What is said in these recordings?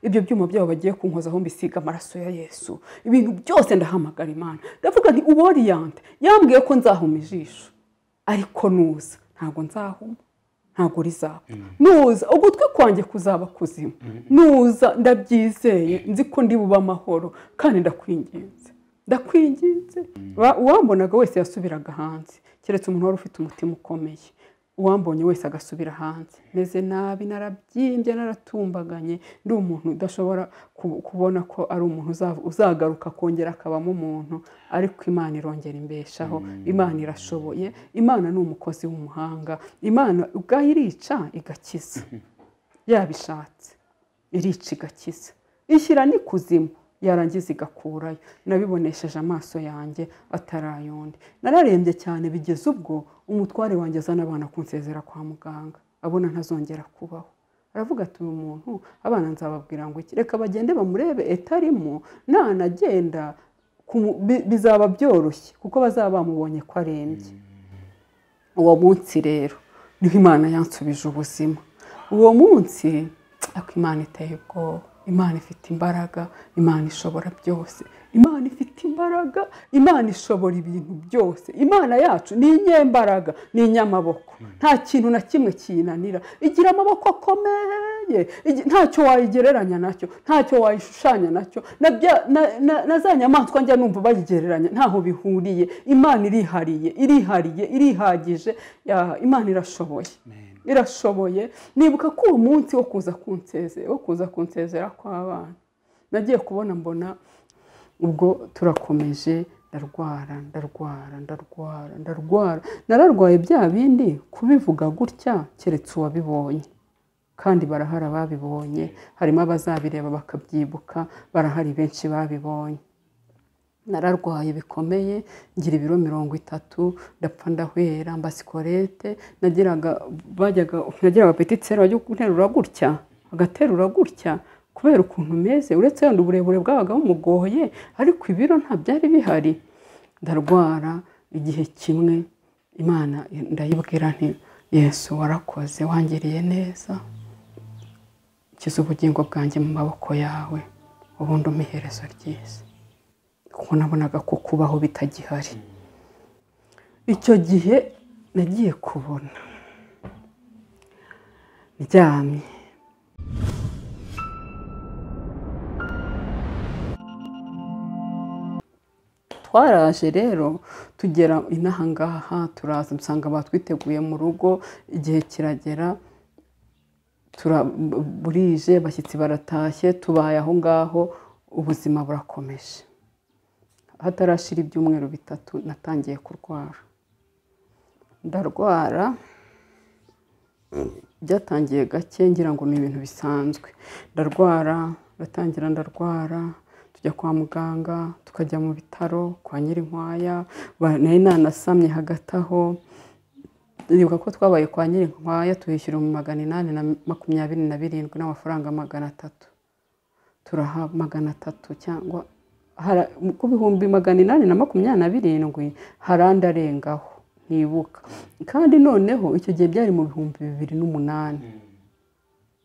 ibyo byuma byabo bagiye kunkozaho mbisiga amaraso ya yesu ibintu byose ndahamagara imana ndavuga nti uboriyante yambwiye ko nzahuma ijisho ariko nuza ntabwo nzahuma ntabwo rizaba nuza ugutwi kwanjye kuzaba kuzima nuza ndabyizeye nzi ko ndi bube amahoro kandi ndakwinginze ndakwinginze uwambonaga wese yasubiraga hanze keretse umuntu wari ufite umutima ukomeye uwambonye wese agasubira hanze meze nabi narabyimbye naratumbaganye ndi umuntu udashobora kubona ko ari umuntu uzagaruka kongera akabamo umuntu ariko imana irongera imbeshaho imana irashoboye imana ni umukozi w'umuhanga imana ubwayo irica igakiza yabishatse irica igakiza ishyira n'ikuzimu yarangiza igakurayo nabibonesheje amaso yanjye atarayondi nararembye cyane bigeze ubwo umutware wanjye azana abana kunsezera kwa muganga abona ntazongera kubaho aravuga ati uyu muntu abana nzababwira ngo iki reka bagende bamurebe etarimo nanagenda bizaba byoroshye kuko bazaba bamubonye ko arembye uwo munsi rero niho imana yansubije ubuzima uwo munsi ariko imana iteye ubwoba imana ifite imbaraga imana ishobora byose imana ifite imbaraga imana ishobora ibintu byose imana yacu ni inyembaraga ni inyamaboko nta kintu na kimwe kiyinanira igira amaboko akomeye ntacyo wayigereranya nacyo ntacyo wayishushanya nacyo na za nyamaswa njya numva bayigereranya ntaho bihuriye imana irihariye irihariye irihagije imana irashoboye irashoboye nibuka ko uwo munsi wo kuza kunsezera wo kuza kunsezera kw'abana nagiye kubona mbona ubwo turakomeje ndarwara ndarwara ndarwara ndarwara nararwaye bya bindi kubivuga gutya keretse uwabibonye kandi barahari ababibonye harimo abazabireba bakabyibuka barahari benshi babibonye nararwaye bikomeye ngira ibiro mirongo itatu ndapfa ndahwera mba sikorete nagiraga bajyaga nagiraga petitseri bajya guterura gutya agaterura gutya kubera ukuntu meze uretse yenda uburebure bwabaga bumugoye ariko ibiro nta byari bihari ndarwara igihe kimwe imana ndayibwira nti yesu warakoze wangiriye neza ukize ubugingo bwanjye mu maboko yawe ubundi umuherezo ryiza kuko nabonaga ko kubaho bitagihari icyo gihe nagiye kubona ndyamye twaraje rero tugera inaha ngaha turaza dusanga batwiteguye mu rugo igihe kiragera burije abashyitsi baratashye tubaye aho ngaho ubuzima burakomeje hatarashira ibyumweru bitatu natangiye kurwara ndarwara byatangiye gake ngira ngo ni ibintu bisanzwe ndarwara ndatangira ndarwara tujya kwa muganga tukajya mu bitaro kwa nyirinkwaya nari nanasamye hagati aho nibuka ko twabaye kwa nyirinkwaya tuhishyura mu magana inani na makumyabiri na birindwi n'amafaranga magana atatu turaha magana atatu cyangwa ku bihumbi magana inani na makumyabiri na birindwi hari andi arengaho ntibuka kandi noneho icyo gihe byari mu bihumbi bibiri n'umunani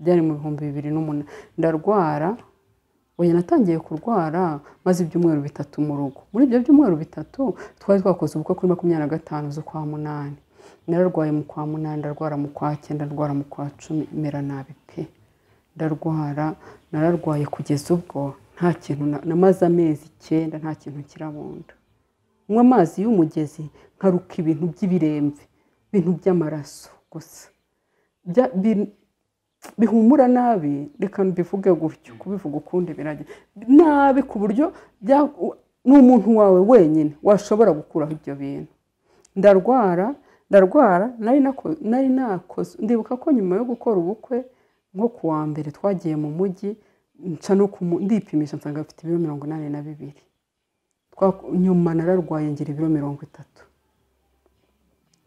byari mu bihumbi bibiri n'umunani ndarwara oya natangiye kurwara maze ibyumweru bitatu mu rugo muri ibyo byumweru bitatu twari twakoze ubukwe kuri makumyabiri na gatanu z'ukwa munani nararwaye mu kwa munani ndarwara mu kwa cyenda ndarwara mu kwa cumi mera nabi pe ndarwara nararwaye kugeza ubwo nta kintu namaze amezi icyenda nta kintu kirabunda nywa amazi y'umugezi nkaruka ibintu by'ibiremve ibintu by'amaraso gusa bihumura nabi reka mbivuge gutyo kubivuga ukundi birajya nabi ku buryo ni umuntu wawe wenyine washobora gukuraho ibyo bintu ndarwara ndarwara nari nakoze ndibuka ko nyuma yo gukora ubukwe nko ku wa mbere twagiye mu mujyi nca no ndipimisha nsanga afite ibiro mirongo inani na bibiri nyuma nararwaye ngira ibiro mirongo itatu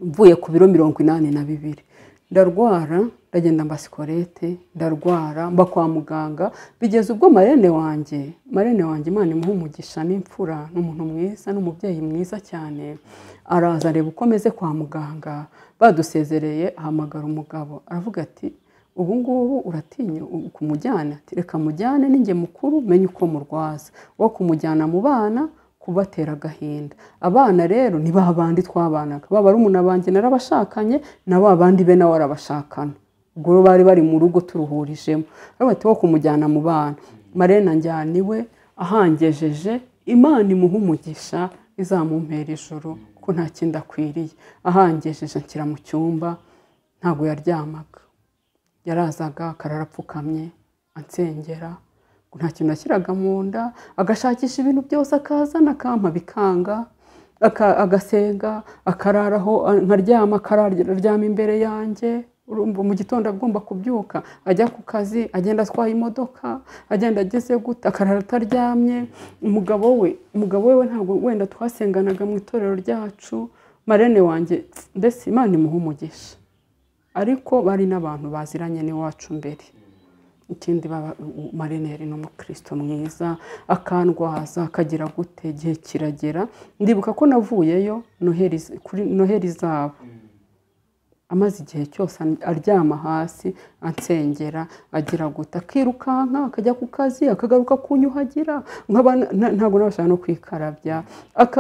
mvuye ku biro mirongo inani na bibiri ndarwara ndagenda mba sikorete ndarwara mba kwa muganga bigeze ubwo marene wanjye marene wanjye imana imuha umugisha n'imfura ni umuntu mwiza ni umubyeyi mwiza cyane araza areba uko ameze kwa muganga badusezereye ahamagara umugabo aravuga ati ubu ngubu uratinya kumujyana reka mujyane n'inge mukuru menye uko murwaza wo kumujyana mu bana kubatera agahinda abana rero ni ba bandi twabanaga ba barumuna banjye narabashakanye na ba bandi be nawe arabashakana ubwo rero bari bari mu rugo turuhurijemo bati wo kumujyana mu bana marena njyaniwe ahangejeje imana imuha umugisha izamumpera ijoro ko nta kindi akwiriye ahangejeje nshyira mu cyumba ntabwo yaryamaga yarazaga akarara apfukamye ansengera nta kintu ashyiraga mu nda agashakisha ibintu byose akazana akampa bikanga agasenga akararaho nkaryama akararyama imbere yanjye mu gitondo agomba kubyuka ajya ku kazi agenda atwaye imodoka agenda ageze guta akarara ataryamye umugabo we umugabo we ntabwo wenda twasenganaga mu itorero ryacu marene wanjye mbese imana imuha umugisha ariko bari n'abantu baziranye n'iwacu mbere ikindi marene yari n'umukristo mwiza akandwaza akagira gute igihe kiragera ndibuka ko navuyeyo noheri zabo amaze igihe cyose aryama hasi ansengera agira guta akirukanka akajya ku kazi akagaruka kunyuhagira ntabwo nabasha no kwikarabya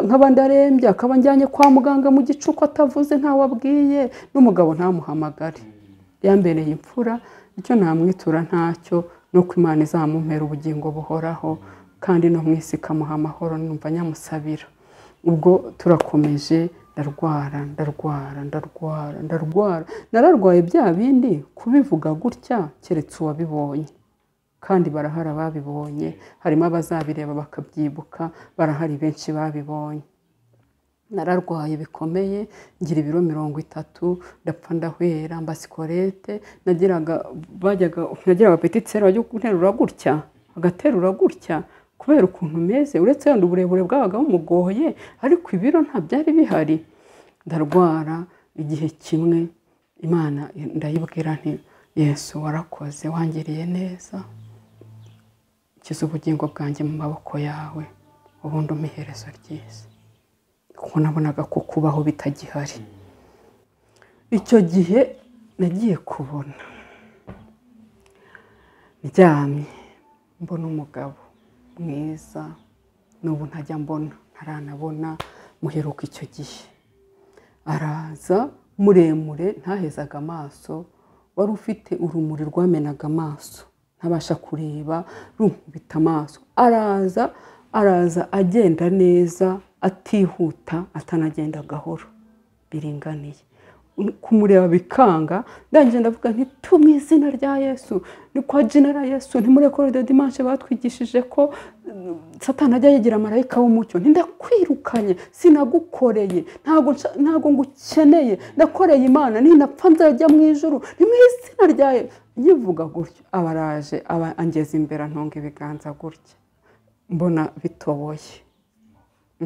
nk'abandi arembye akaba njyanye kwa muganga mu gicuku atavuze ntawe abwiye n'umugabo ntamuhamagare yambereye imfura icyo namwitura ntacyo ni uko imana izamumpera ubugingo buhoraho kandi no mu isi ikamuha amahoro numva nyamusabira ubwo turakomeje ndarwara ndarwara ndarwara ndarwara nararwaye bya bindi kubivuga gutya keretse uwabibonye kandi barahari ababibonye harimo abazabireba bakabyibuka barahari benshi babibonye nararwaye bikomeye ngira ibiro mirongo itatu ndapfa ndahwera mba sikorete nagiraga bajyaga nagiraga petitiseri bajya guterura gutya agaterura gutya kubera ukuntu umeze uretse yenda uburebure bwabaga bumugoye ariko ibiro nta byari bihari ndarwara igihe kimwe imana ndayibwira nti yesu warakoze wangiriye neza kiza ubugingo bwanjye mu maboko yawe ubundi umuherezo ryiza kuko nabonaga ko kubaho bitagihari icyo gihe nagiye kubona ndyamye mbona umugabo mwiza n'ubu ntajya mbona ntaranabona muheruka icyo gihe araza muremure ntahezaga amaso wari ufite urumuri rwamenaga amaso ntabasha kureba runkubita amaso araza araza agenda neza atihuta atanagenda gahoro biringaniye kumureba bikanga ndangije ndavuga nti tu mu izina rya yesu ni kwa genera yesu ntimurekore de dimanche batwigishije ko satana ajya yigira marayika w'umucyo ndakwirukanye sinagukoreye ntabwo ngukeneye nakoreye imana ninapfa nzajya mu ijoro ni mu izina rya yesu nyivuga gutyo aba araje aba angeza imbere ntunga ibiganza gutya mbona bitoboye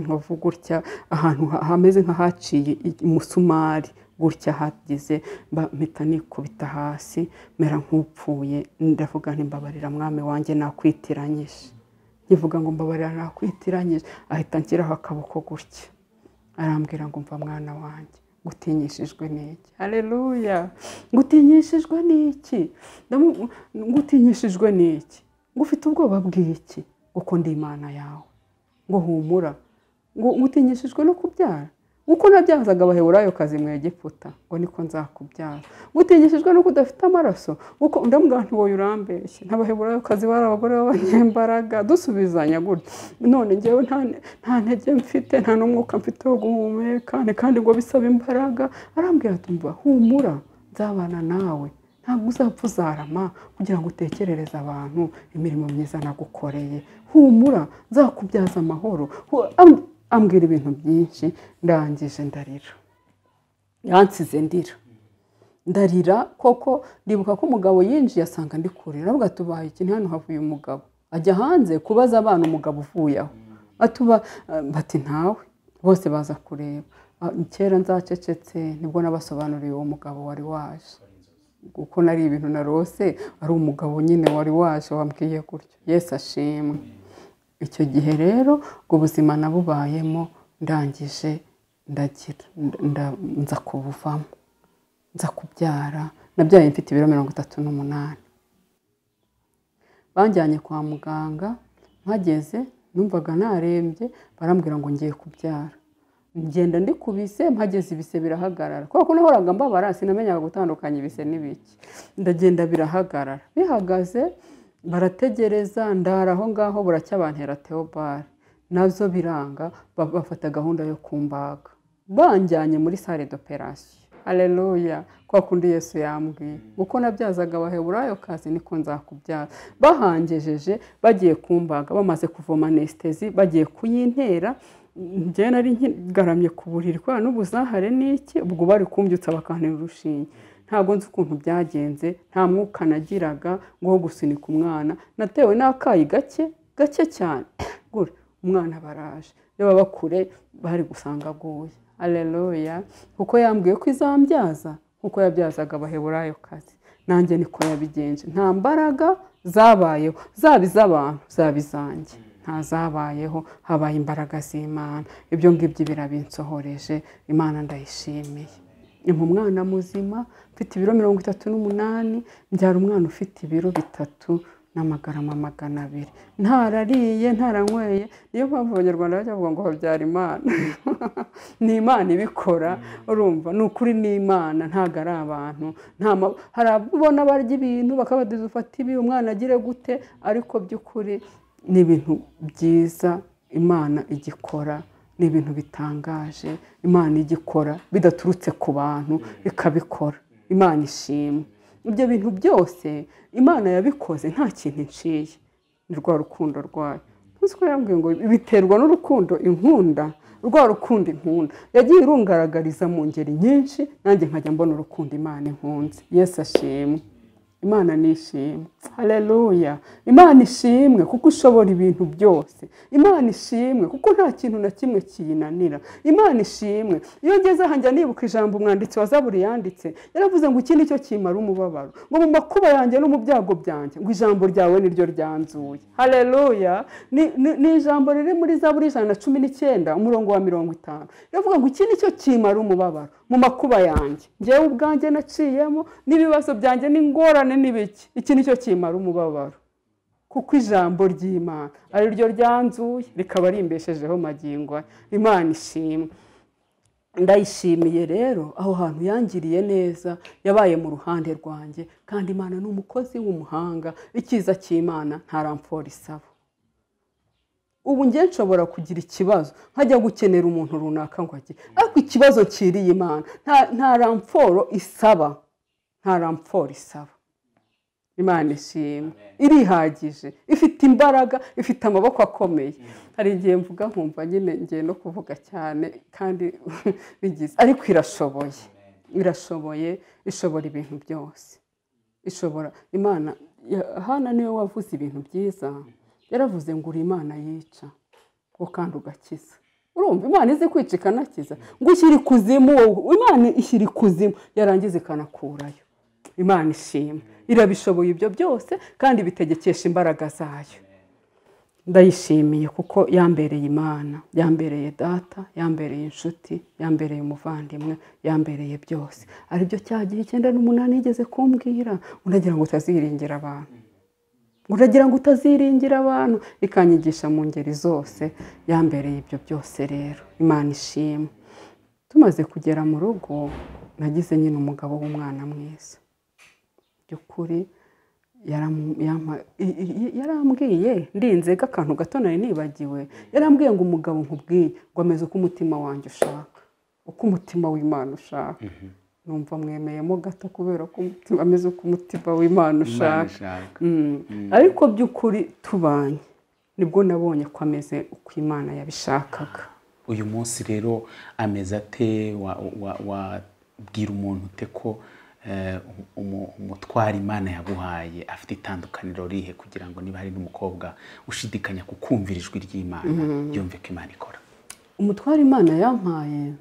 nkavu gutya ahantu hameze nk'ahaciye umusumari gutya hagize mpita nikubita hasi mera nk'upfuye ndavuga ntimbabarira mwami wanjye nakwitiranyije nkivuga ngo mbabarira nakwitiranyije ahita nshyiraho akaboko gutya arambwira ngo mva mwana wanjye gutinyishijwe n'iki hareruya gutinyishijwe n'iki gutinyishijwe n'iki ngo ufite ubwoba bw'iki kuko ndi imana yawe ngo humura ngo utinyishijwe no kubyara uko nabyazaga abaheburayo kazi mu egiputa ngo niko nzakubyara utinyishijwe no kudafite amaraso uko ndamubwira nti wowe urambeshye ntabaheburayo kazi bari abagore b'abanyembaraga dusubizanya gutya none ngewe nta ntege mfite nta n'umwuka mfite wo guhumeka kandi ngo bisaba imbaraga arambwira tumva humura nzabana nawe ntabwo uzapfa uzarama kugira ngo utekerereze abantu imirimo myiza nagukoreye humura nzakubyaza amahoro ambwira ibintu byinshi ndangije ndarira yansize ndira ndarira koko ndibuka ko umugabo yinjiye asanga ndi kurira avuga tubaye ikintu hano havuye umugabo ajya hanze kubaza abana umugabo uvuye aho atuba bati ntawe bose baza kureba kera nzacecetse nibwo nabasobanuriye uwo mugabo wari waje kuko nari ibintu narose ari umugabo nyine wari waje wambwiye gutyo yesi ashimwe icyo gihe rero ubwo buzima nabubayemo ndangije ndagira nza kubuvamo nza kubyara nabyaye mfite ibiro mirongo itatu n'umunani banjyanye kwa muganga mpageze numvaga narembye barambwira ngo ngiye kubyara ngenda ndi ku bise mpageze ibise birahagarara kubera ko nahoraga mbabara sinamenyaga gutandukanya ibise n'ibiki ndagenda birahagarara bihagaze barategereza ndara aho ngaho buracya bantera teobare nabyo biranga ba- bafata gahunda yo kumbaga banjyanye muri sale d'operation Haleluya kwa kundi Yesu yambwiye uko nabyazaga abaheburayo kazi niko nzakubyaza bahangejeje bagiye kumbaga bamaze kuvoma anestesi bagiye kuyintera njyewe nari nkigaramye ku buriri kubera n'ubuzahare n'iki ubwo bari kumbyutsa bakantera urushinge ntabwo nzi ukuntu byagenze nta mwuka nagiraga ngo wo gusunika umwana natewe n'akayi gake gake cyane gura umwana baraje iyo baba kure bari gusanga aguye aleluya kuko yambwiye ko izambyaza nkuko yabyazaga abaheburayo kazi nanjye niko yabigenje nta mbaraga zabayeho zaba iz'abantu zaba izanjye nta zabayeho habaye imbaraga z'imana ibyo ngibyo birabinsohoreje imana ndayishimiye ni umwana muzima mfite ibiro mirongo itatu n'umunani mbyara umwana ufite ibiro bitatu n'amagarama magana abiri ntarariye ntaranyweye niyo mpamvu abanyarwanda bajya bavuga ngo babyara imana ni imana ibikora urumva ni ukuri ni imana ntabwo ari abantu nta ma- hari abo ubona barya ibintu bakabaduza ufata ibi umwana agire gute ariko by'ukuri ni ibintu byiza imana igikora ni ibintu bitangaje imana igikora bidaturutse ku bantu ikabikora imana ishimwe ibyo bintu byose imana yabikoze nta kintu iciye ni rwa rukundo rwayo ntuzi ko yambwiye ngo biterwa n'urukundo inkunda rwa rukundo inkunda yagiye irungaragariza mu ngeri nyinshi nanjye nkajya mbona urukundo imana inkunze yesu ashimwe imana ni ishimwe hareruya imana ishimwe kuko ishobora ibintu byose imana ishimwe kuko nta kintu na kimwe kiyinanira imana ishimwe iyo ngeze aha njya nibuka ijambo umwanditsi wa zaburi yanditse yaravuze ngo iki ni cyo kimara umubabaro ngo mu makuba yanjye no mu byago byanjye ngo ijambo ryawe ni ryo ryanzuye hareruya ni ijambo riri muri zaburi ijana na cumi n'icyenda umurongo wa mirongo itanu iravuga ngo iki ni cyo kimara umubabaro mu makuba yanjye ngewe ubwanjye naciyemo n'ibibazo byanjye n'ingorane n'ibiki iki ni cyo kimara umubabaro kuko ijambo ry'imana ari ryo ryanzuye rikaba rimbeshejeho magingo aya. imana ishimwe ndayishimiye rero aho hantu yangiriye neza yabaye mu ruhande rwanjye kandi imana ni umukozi w'umuhanga icyiza cy'imana ntaramfora isaba ubu njye nshobora kugira ikibazo nkajya gukenera umuntu runaka ngo ajye ariko ikibazo nkiriye imana nta- nta ramforo isaba nta ramforo isaba imana ishimwe irihagije ifite imbaraga ifite amaboko akomeye hari igihe mvuga nkumva nyine ngiye no kuvuga cyane kandi bigize ariko irashoboye irashoboye ishobora ibintu byose ishobora imana ya- hana niwe wavuze ibintu byiza yaravuze ngo uri imana yica ngo kandi ugakiza urumva imana izi kwica ikanakiza ngo ushyira ikuzimu wowe imana ishyira ikuzimu yarangiza ikanakurayo imana ishimwe irabishoboye ibyo byose kandi bitegekesha imbaraga zayo ndayishimiye kuko yambereye imana yambereye data yambereye inshuti yambereye umuvandimwe yambereye byose ari byo cya gihe icyenda n'umunani yigeze kumbwira unagira ngo utaziringira abantu uragira ngo utaziringira abantu ikanyigisha mu ngeri zose yambereye ibyo byose rero imana ishimwe tumaze kugera mu rugo nagize nyine umugabo w'umwana mwiza by'ukuri yaram- yampa- i- i- i- yarambwiye ndinze akantu gato nari nibagiwe yarambwiye ngo umugabo nkubwiye ngo ameze uko umutima wanjye ushaka uko umutima w'imana ushaka numva mwemeyemo gato kubera ko umutima- ameze uko umutima w'imana Imana ushaka ishaka Mm. ariko by'ukuri tubanye nibwo nabonye ko ameze uko imana yabishakaga uyu munsi rero ameze ate wa- wa- wabwira umuntu ute ko eh, umu- umutwara imana yaguhaye afite itandukaniro rihe kugira ngo niba hari n'umukobwa ushidikanya ku kumvira ijwi ry'imana yumve ko imana ikora umutware imana yampaye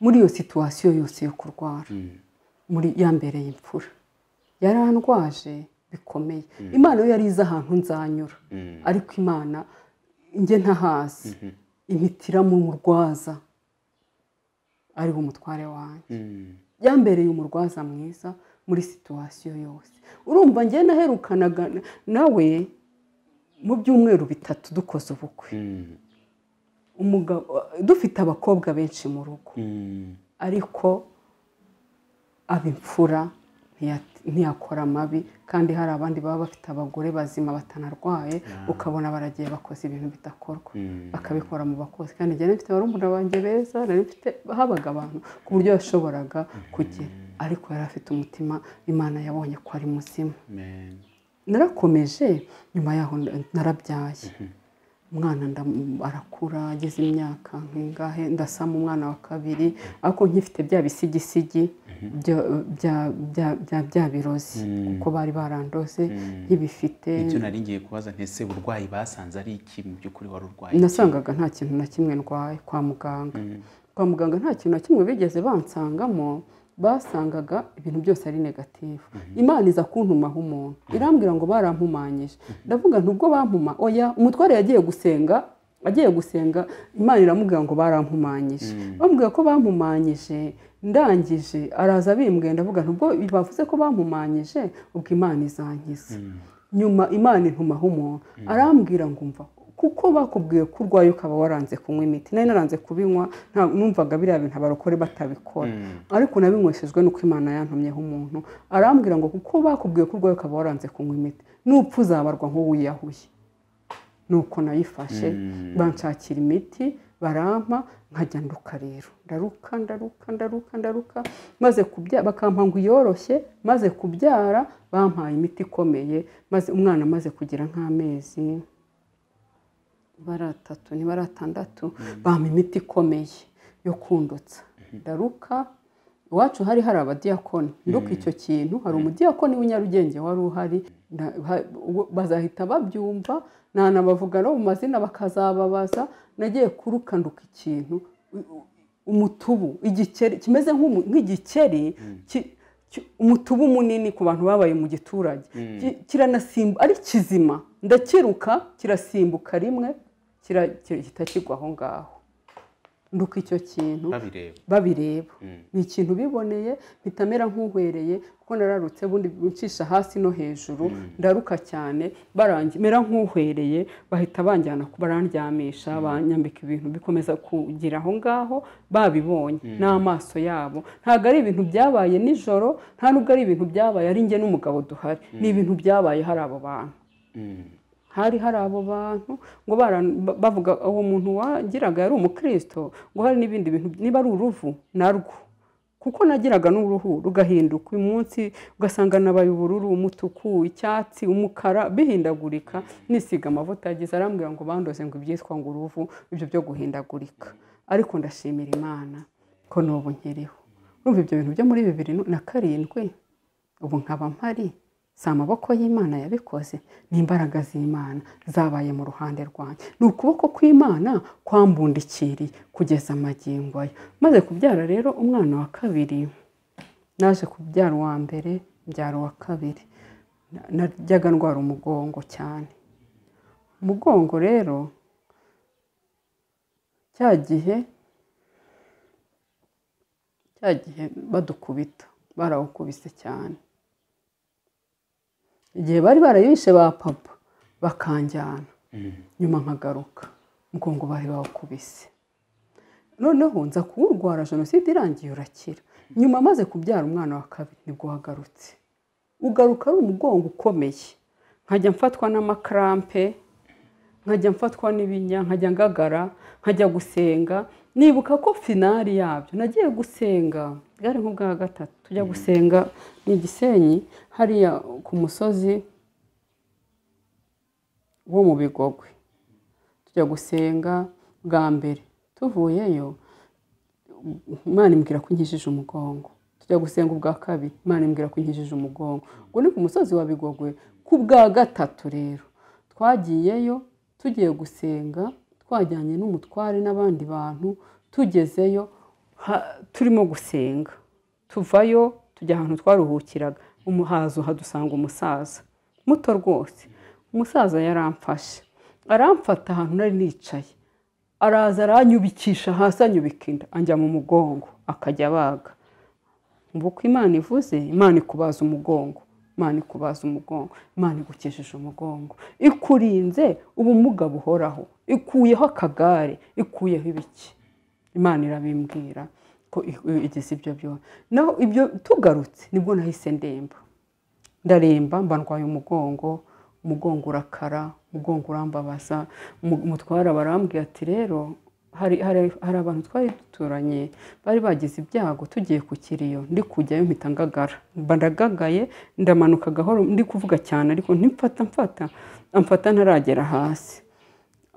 muri iyo situwasiyo yose yo kurwara muri yambereye imfura yarandwaje bikomeye imana yo yari izi ahantu nzanyura ariko imana njye ntahazi imiti iramurwaza ariwe umutware wanjye yambereye umurwaza mwiza muri situwasiyo yose urumva njye naherukanaga nawe mu byumweru bitatu dukoze ubukwe Mm, umugabo dufite abakobwa benshi mu rugo mm, ariko aba imfura ntiya- ntiyakora amabi kandi hari abandi baba bafite abagore bazima batanarwaye ukabona baragiye bakoze ibintu bidakorwa mm. bakabikora mu bakozi kandi njye nari mfite barumuna banjye beza nari mfite habaga abantu ku buryo yashoboraga kugira ariko yari afite umutima imana yabonye ko ari muzima Amen. narakomeje nyuma yaho na- narabyaye umwana ndam- arakura ageze imyaka nk'ingahe ndasama umwana wa kabiri ariko nkifite bya bisigisigi bya- bya- bya- bya- bya birozi kuko bari barandoze nkibifite ibyo nari ngiye kubaza ntese uburwayi basanze ari iki mu by'ukuri wari urwaye nasangaga nta kintu na kimwe ndwaye kwa muganga kwa muganga nta kintu na kimwe bigeze bansangamo basangaga ibintu byose ari negativu imana iza kuntumaho umuntu irambwira ngo barampumanyije ndavuga ntubwo bampuma oya umutware yagiye gusenga agiye gusenga imana iramubwira ngo barampumanyije bambwira ko bampumanyije ndangije araza bimbwiye ndavuga ntubwo bavuze ko bampumanyije ubwo imana izankiza nyuma imana intumaho umuntu arambwira ngo umva kuko bakubwiye ko urwaye ukaba waranze kunywa imiti nari naranze kubinywa nta numvaga biriya bintu abarokore batabikora ariko nabinyweshejwe nuko imana yantumyeho umuntu arambwira ngo kuko bakubwiye ko urwaye ukaba waranze kunywa imiti nupfa uzabarwa nk'uwiyahuye nuko nayifashe banshakira imiti barampa nkajya nduka rero ndaruka ndaruka ndaruka ndaruka maze kubyara bakampa ngo iyoroshye maze kubyara bampaye imiti ikomeye maze umwana amaze kugira nk'amezi baratatu ni baratandatu bampa imiti ikomeye yo kundutsa ndaruka iwacu hari hari abadiyakoni nduka icyo kintu hari umudiyakoni w'i Nyarugenge wari uhari na- ha- uwo- bazahita babyumva nanabavuga no mu mazina bakazababaza nagiye kuruka nduka ikintu u- u- umutubu igikeri kimeze nk'umu- nk'igikeri ki- ki- umutubu munini ku bantu babaye mu giturage Ki- kiranasimbu ari kizima ndakiruka kirasimbuka rimwe kira- kirahita kigwa aho ngaho nduka icyo kintu babireba babireba Mm. ni ikintu biboneye mpita mera nk'uhwereye kuko nararutse bundi ncisha hasi no hejuru ndaruka cyane barangi mera nk'uhwereye bahita banjyana ku barandyamisha banyambika ibintu bikomeza kugira aho ngaho babibonye n'amaso yabo ntabwo ari ibintu byabaye nijoro nta nubwo ari ibintu byabaye ari njye n'umugabo duhari ni ibintu byabaye hari abo bantu Mm, hari hari abo bantu ngo bara- ba- bavuga uwo muntu wagiraga yari umukristo ngo hari n'ibindi bintu niba ari uruvu narwo kuko nagiraga n'uruhu rugahinduka uyu munsi ugasanga nabaye ubururu umutuku icyatsi umukara bihindagurika nisiga amavuta yagize arambwira ngo bandoze ngo ibyitwa ngo uruvu ibyo byo guhindagurika ariko ndashimira imana ko n'ubu nkiriho urumva ibyo bintu byo muri bibiri na karindwi ubu nkaba mpari si amaboko y'imana yabikoze ni imbaraga z'imana zabaye mu ruhande rwanjye ni ukuboko kw'imana kwambundikiriye kugeza amagingo aya maze kubyara rero umwana wa kabiri naje kubyara uwa mbere mbyara uwa kabiri Na- najyaga ndwara umugongo cyane umugongo rero cya gihe cya gihe badukubita barawukubise cyane igihe bari barayishe ba papa bakanjyana nyuma nkagaruka mugongo bari bawukubise noneho nza kuwurwara jenoside irangiye urakira nyuma amaze kubyara umwana wa kabiri nibwo wagarutse ugaruka ari umugongo ukomeye nkajya mfatwa n'amakrampe nkajya mfatwa n'ibinya nkajya ngagara nkajya gusenga nibuka ko finari yabyo nagiye gusenga bwari nk'ubwa gatatu tujya gusenga ni igisenyi hariya ku musozi wo mu bigogwe tujya gusenga bwa mbere tuvuyeyo imana imbwira ko inkijije umugongo tujya gusenga ubwa kabiri imana imbwira ko inkijije umugongo ubwo ni ku musozi wa bigogwe ku bwa gatatu rero twagiyeyo tugiye gusenga twajyanye n'umutware n'abandi bantu tugezeyo ha- turimo gusenga tuvayo tujya ahantu twaruhukiraga umuhazo hadusanga umusaza muto rwose umusaza yaramfashe aramfata ahantu nari nicaye araza aranyubikisha hasi anyubika inda anjya mu mugongo akajya abaga ubu uko imana ivuze imana ikubaza umugongo imana ikubaza umugongo imana igukesheje umugongo ikurinze ubumuga buhoraho ikuyeho akagare ikuyeho ibiki imana irabimbwira ko igeze ibyo byose naho ibyo tugarutse nibwo nahise ndemba ndaremba mba ndwaye umugongo umugongo urakara umugongo urambabaza umutwara barambwira ati rero hari hari hari abantu twari duturanye bari bagize ibyago tugiye ku kiriyo ndi kujyayo mpita ngagara mba ndagagaye ndamanuka gahoro ndi kuvuga cyane ariko ntimfata mfata amfata ntaragera hasi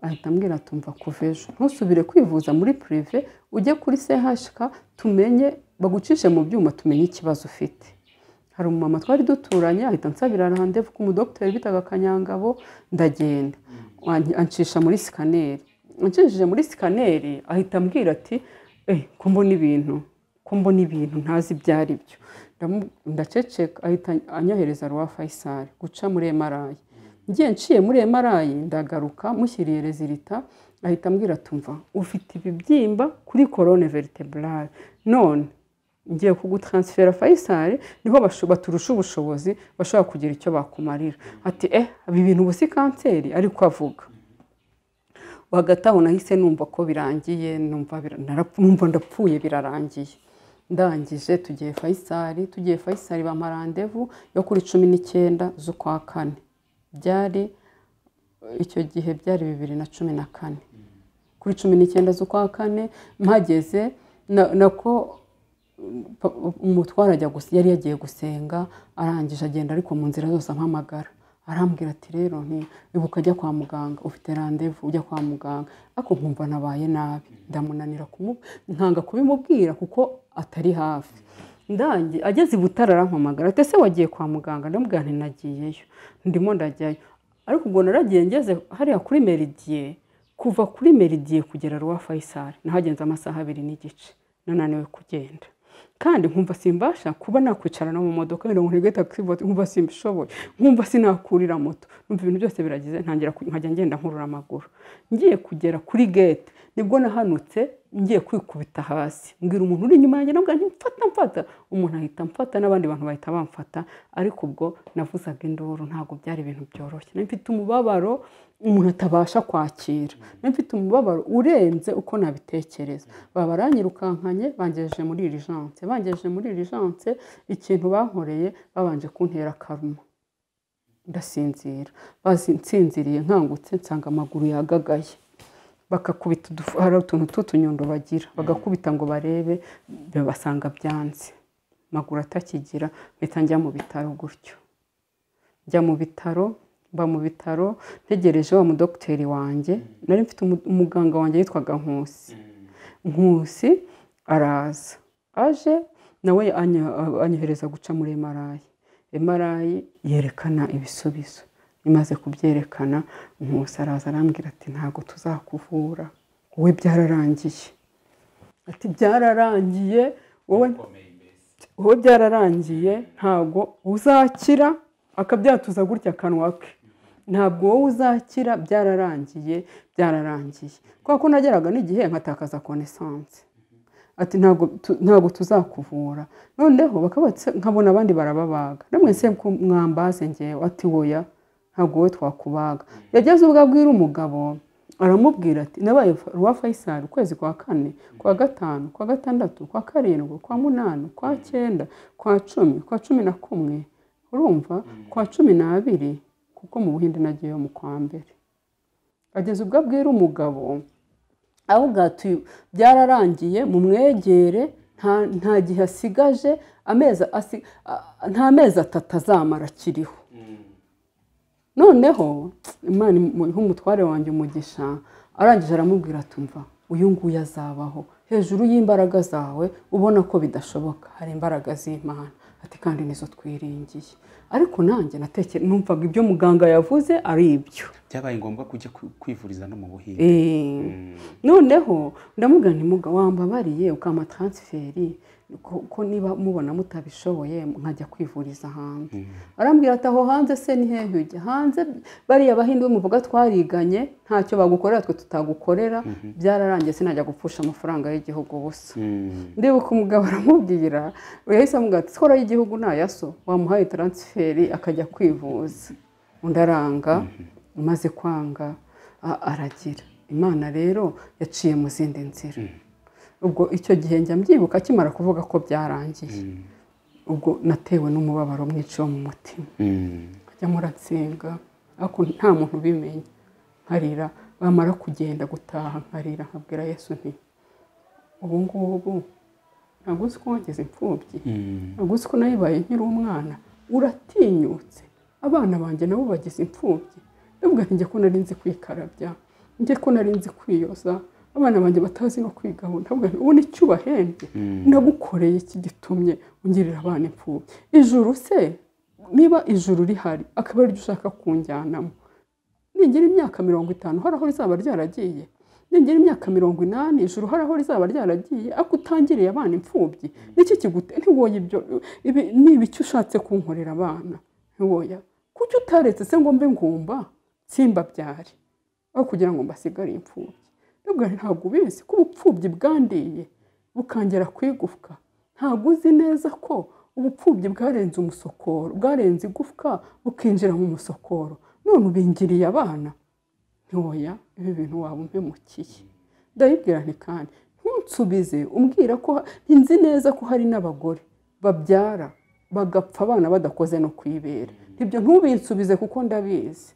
ahita ambwira tumva kuva ejo ntusubire kwivuza muri purive ujye kuri CHK tumenye bagucishe mu byuma tumenye ikibazo ufite hari umumama twari duturanye ahita nsabira randevu ku mudogiteri bitaga kanyangabo ndagenda ancisha muri sikaneri ugejeje muri sikaneri ahita ambwira ati ko mbona ibintu ko mbona ibintu ntazi ibyo ari byo ndaceceka ahita anyohereza ruwa fayisari guca muri emarayi ngiye nciye muri emarayi ndagaruka mushyiriye rezilita ahita ambwira tumva ufite ibibyimba kuri korone veriteburare none ngiye kugutaransifera fayisari niho baturusha ubushobozi bashobora kugira icyo bakumarira ati eh ibi bintu ubu si kanseri ariko avuga hagati aho nahise numva ko birangiye numva ndapfuye birarangiye ndangije tugiye fayisari tugiye fayisari bamarandevu yo kuri cumi n'icyenda z'ukwa kane byari icyo gihe byari bibiri na cumi na kane kuri cumi n'icyenda z'ukwa kane mpageze nako umutwaro yari yagiye gusenga arangije agenda ariko mu nzira zose ampamagara arambwira ati rero ibuka ajya kwa muganga ufite randevu ujya kwa muganga ariko nkumva nabaye nabi ndamunanira nkanga kubimubwira kuko atari hafi ndange ageze i butare arampamagara ati ese wagiye kwa muganga ndamubwira ntinagiyeyo ndimo ndajyayo ariko ubwo naragiye ngeze hariya kuri meridiye kuva kuri meridiye kugera ruwa fayisari nahagenze amasaha abiri n'igice nananiwe kugenda kandi nkumva simbasha kuba nakwicara no mu modoka wenda ngo ntege taxi vote nkumva simbishoboye nkumva sinakurira moto numva ibintu byose biragize ntangira nkajya ngenda nkurura amaguru ngiye kugera kuri gate nibwo nahanutse ngiye kwikubita hasi mbwira umuntu uri inyuma yanjye nabwo ntimfata mfata umuntu ahita mfata n'abandi bantu bahita bamfata ariko ubwo navuzaga induru ntabwo byari ibintu byoroshye mfite umubabaro umuntu atabasha kwakira mfite umubabaro urenze uko nabitekereza baba baranyirukankanye bangejeje muri irijanse bangejeje muri irijanse ikintu bankoreye babanje kuntera karuma ndasinzira basinziriye nkangutse nsanga amaguru yagagaye bakakubita hari utuntu tw'utunyundo bagira bagakubita ngo barebe basanga byanze amaguru atakigira mpita njya mu bitaro gutyo njya mu bitaro mba mu bitaro ntegereje wa mudogiteri wanjye nari mfite umuganga wanjye yitwaga nkusi nkusi araza aje nawe anyohereza guca muri emarayi emarayi yerekana ibisubizo imaze kubyerekana nkusi araza arambwira ati ntabwo tuzakuvura wowe byararangiye ati byararangiye wowe byararangiye ntabwo uzakira akabyatuza gutya akanwa ke ntabwo wowe uzakira byararangiye byararangiye kubera ko nageraga n'igihe nkatakaza konesanse ati ntabwo tuzakuvura noneho nkabona abandi barababaga namwe se mwambaze ngewe ati woya ntabwo wowe twakubaga yageze ubwo abwira umugabo aramubwira ati nabaye ruwa fayisari ukwezi kwa kane kwa gatanu kwa gatandatu kwa karindwi kwa munani kwa cyenda kwa cumi kwa cumi na kumwe urumva kwa cumi n'abiri kuko mu buhinde nagiyeyo mu kwa mbere ageze ubwo abwira umugabo aho byararangiye mu mwegere nta gihe asigaje nta mezi atatu azamara akiriho noneho imana iha umutware wanjye umugisha arangije aramubwira atumva uyu nguyu azabaho hejuru y'imbaraga zawe ubona ko bidashoboka hari imbaraga z'imana ati kandi nizo twiringiye ariko nanjye natekere numvaga ibyo muganga yavuze ari ibyo byabaye ngombwa kujya kwivuriza no mu buhinzi noneho ndamugana imuga wambabariye ukama taransiferi ko ko niba mubona mutabishoboye nkajya kwivuriza hanze arambwira ati aho hanze se ni hehe ujya hanze bariya bahinde muvuga twariganye ntacyo bagukorera twe tutagukorera byararangiye sinajya gupfusha amafaranga y'igihugu ubusa ndibuka umugabo aramubwira yahise amubwira ati skoro y'igihugu ntayaso wamuhaye taransiferi akajya kwivuza undi aranga umaze kwanga a- aragira imana rero yaciye mu zindi nzira ubwo icyo gihe njya mbyibuka akimara kuvuga ko byarangiye ubwo natewe n'umubabaro mwinshi wo mu mutima nkajya muratsenga ariko nta muntu ubimenya nkarira bamara kugenda gutaha nkarira nkabwira yesu nti ubu ngubu ntabwo uzi ko wageze imfubyi ntabwo uzi ko nayibaye nkiri umwana uratinyutse abana banjye nabo bagize imfubyi ndavuga nti njye ko nari nzi kwikarabya njye ko nari nzi kwiyoza abana banjye batazi no kwigabura ndavuga nti ubu nicyo ubahembye nagukoreye iki gitumye ungirira abana imfubyi ijuru se niba ijuru rihari akaba ariryo ushaka kunjyanamo ningira imyaka mirongo itanu hari aho rizaba ryaragiye ningira imyaka mirongo inani ijuru hari aho rizaba ryaragiye ariko utangiriye abana imfubyi niki kigute ntiwoye ibyo ibi ni ibiki ushatse kunkorera abana ntiwoya kuki utaretse se ngo mbe ngumba simbabyare aho kugira ngo mbasigare imfubyi ntabwo ntabwo ubizi ko ubupfubyi bwandiye bukangera ku igufwa ntabwo uzi neza ko ubupfubyi bwarenze umusokoro bwarenze igufwa bukinjira mu musokoro none ubingiriye abana ntiwoya ibi bintu waba umpemukiye ndabibwira nti kandi ntunsubize umbwira ko nti nzi neza ko hari n'abagore babyara bagapfa abana badakoze no kwibera ibyo ntubinsubize kuko ndabizi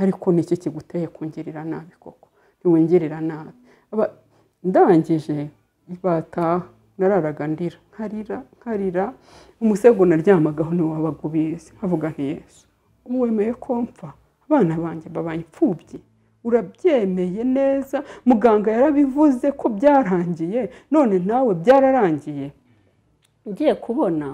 ariko ni iki kiguteye kungirira nabi koko ntiwongerera nabi Aba- ndangije bataha nararaga ndira nkarira nkarira umusego naryamagaho niwe wabaga ubizi nkavuga nti yesu wemeye ko mpfa abana banjye babaye imfubyi urabyemeye neza muganga yarabivuze ko byarangiye none nawe byararangiye ugiye kubona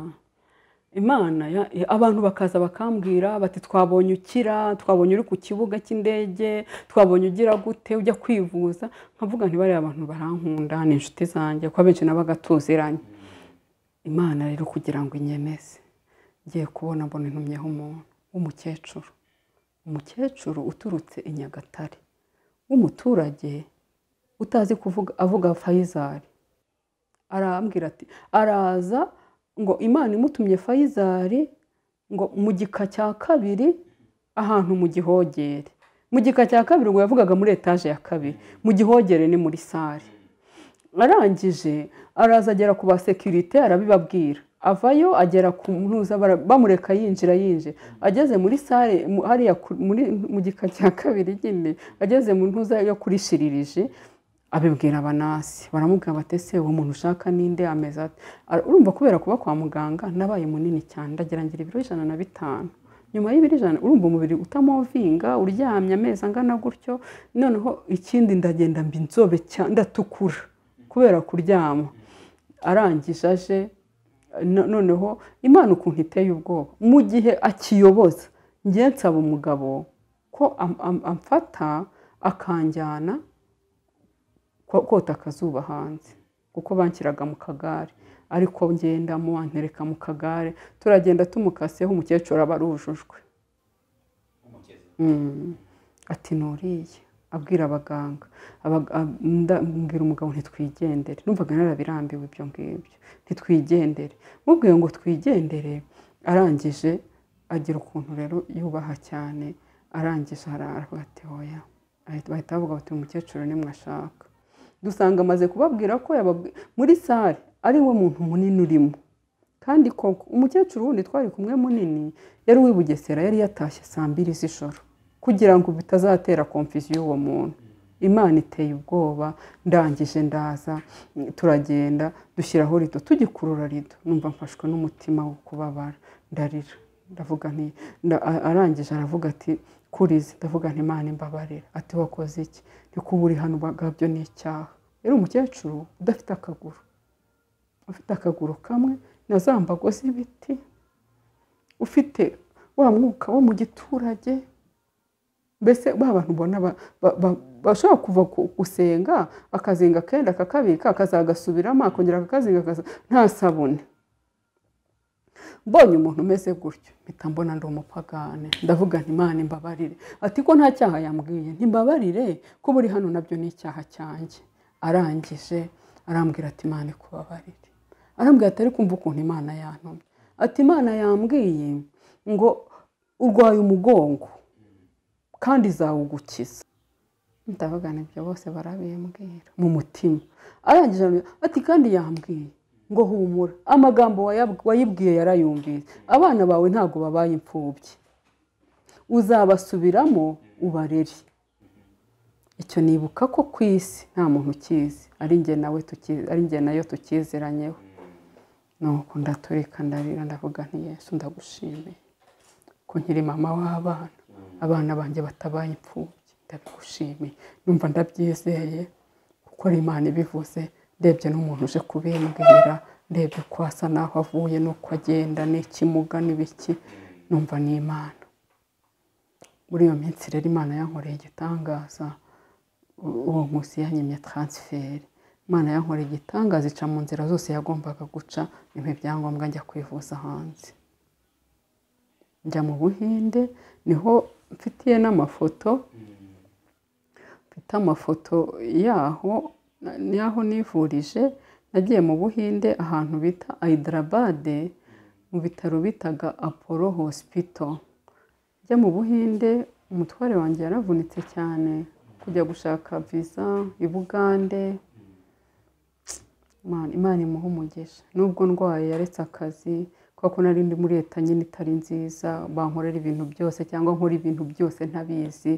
imana ya- ya- abantu bakaza bakambwira bati twabonye ukira twabonye uri ku kibuga cy'indege twabonye ugira gute ujya kwivuza nkavuga ntibariya abantu barankunda ni inshuti zanjye kuko abenshi nabaga tuziranye imana rero kugira ngo inyemeze ngiye kubona mbona intumyeho umuntu w'umukecuru umukecuru uturutse i nyagatare w'umuturage utazi kuvuga avuga fayizari arambwira ati araza ngo imana imutumye fayizari ngo mu gika cya kabiri ahantu mu gihogere mu gika cya kabiri ubwo yavugaga muri etaje ya kabiri mu gihogere ni muri sare arangije araza agera ku basekirite arabibabwira avayo agera ku ntuza bara- bamureka yinjira yinjira ageze muri sare mu- hariya ku- muri mu gika cya kabiri nyine ageze mu ntuza yo kuri shiririje abibwira abanasi baramubwira bati ese uwo muntu ushaka ninde ameze ati "Ara- urumva kubera kuba kwa muganga nabaye munini cyane ndagira ngira ibiro ijana na bitanu nyuma y'ibiro ijana urumva umubiri utamovinga uryamye amezi angana gutyo noneho ikindi ndagenda mba inzobe cyane ndatukura kubera kuryama arangije aje no- noneho imana ukuntu iteye ubwoba mu gihe akiyoboza ngiye nsaba umugabo ko am- am- amfata akanjyana ko- kota akazuba hanze kuko banshyiraga mu kagare ariko ngendamo antereka mu kagare turagenda tumukaseho umukecuru aba arujujwe Mm. ati nuriye abwira abaganga Abaga- ab- nda- mbwira umugabo ntitwigendere numvaga narabirambiwe ibyo ngibyo ntitwigendere mubwiye ngo twigendere arangije agira ukuntu rero yubaha cyane arangije araravuga ati hoya Ahita- bahita bavuga bati umukecuru nimwashaka dusanga amaze kubabwira ko yababwi- muri sare ari we muntu munini urimo kandi koko umukecuru wundi twari kumwe munini yari uw'i Bugesera yari yatashye saa mbiri z'ijoro kugira ngo bitazatera komfizi y'uwo muntu imana iteye ubwoba ndangije ndaza turagenda dushyiraho rido tugikurura rido numva mfashwe n'umutima wo kubabara ndarira ndavuga nti nda- a- arangije aravuga ati kurize ndavuga nti imana imbabarira ati wakoze iki ni kuba uri hano ubwabyo ni icyaha yari umukecuru udafite akaguru ufite akaguru kamwe na za mbago z'ibiti ufite wa mwuka wo mu giturage mbese ba bantu ubona ba- ba- ba- bashobora kuva ku- gusenga akazinga akenda akakabika akazagasubiramo akongera akakazinga akaza- nta sabune mbonye umuntu umeze gutyo mpita mbona ndi umupagane ndavuga nti imana imbabarire ati ko nta cyaha yambwiye ntimbabarire ko buri hano nabyo ni icyaha cyanjye arangije arambwira ati imana ikubabarire arambwira ati ariko kumva ukuntu imana yantumye ati imana yambwiye ngo urwaye umugongo kandi izawugukiza ndabagana ibyo bose barabiyambwira mu mutima arangije arambwira, ati kandi yambwiye ngo humura amagambo wayab- wayibwiye yarayumvise abana bawe ntabwo babaye imfubyi uzabasubiramo ubarere icyo nibuka ko ku isi nta muntu ukizi ari njye nawe tuki- ari njye nayo tukiziranyeho nuko ndaturika ndarira ndavuga nti yesu ndagushimiye ko nkiri mama w'abana abana banjye batabaye imfubyi ndabigushimiye numva ndabyizeye kuko ari imana ibivuze ndebye n'umuntu uje kubimbwira ndebye ko asa n'aho avuye n'uko agenda n'ikimuga n'ibiki numva ni imana muri iyo minsi rero imana yankoreye igitangaza u- uwo munsi yanyimye transfert imana yankoreye igitangaza ica mu nzira zose yagombaga guca impa ibyangombwa njya kwivuza hanze njya mu buhinde niho mfitiye n'amafoto mfite amafoto yaho na- y'aho nivurije nagiye mu buhinde ahantu bita ayidarabade mu bitaro bitaga apollo hospital njya mu buhinde umutware wanjye yaravunitse cyane kujya gushaka visa i bugande Imana- imana imuha umugisha nubwo ndwaye yaretse akazi kubera ko nari ndi muri leta nyine itari nziza bankorera ibintu byose cyangwa nkora ibintu byose ntabizi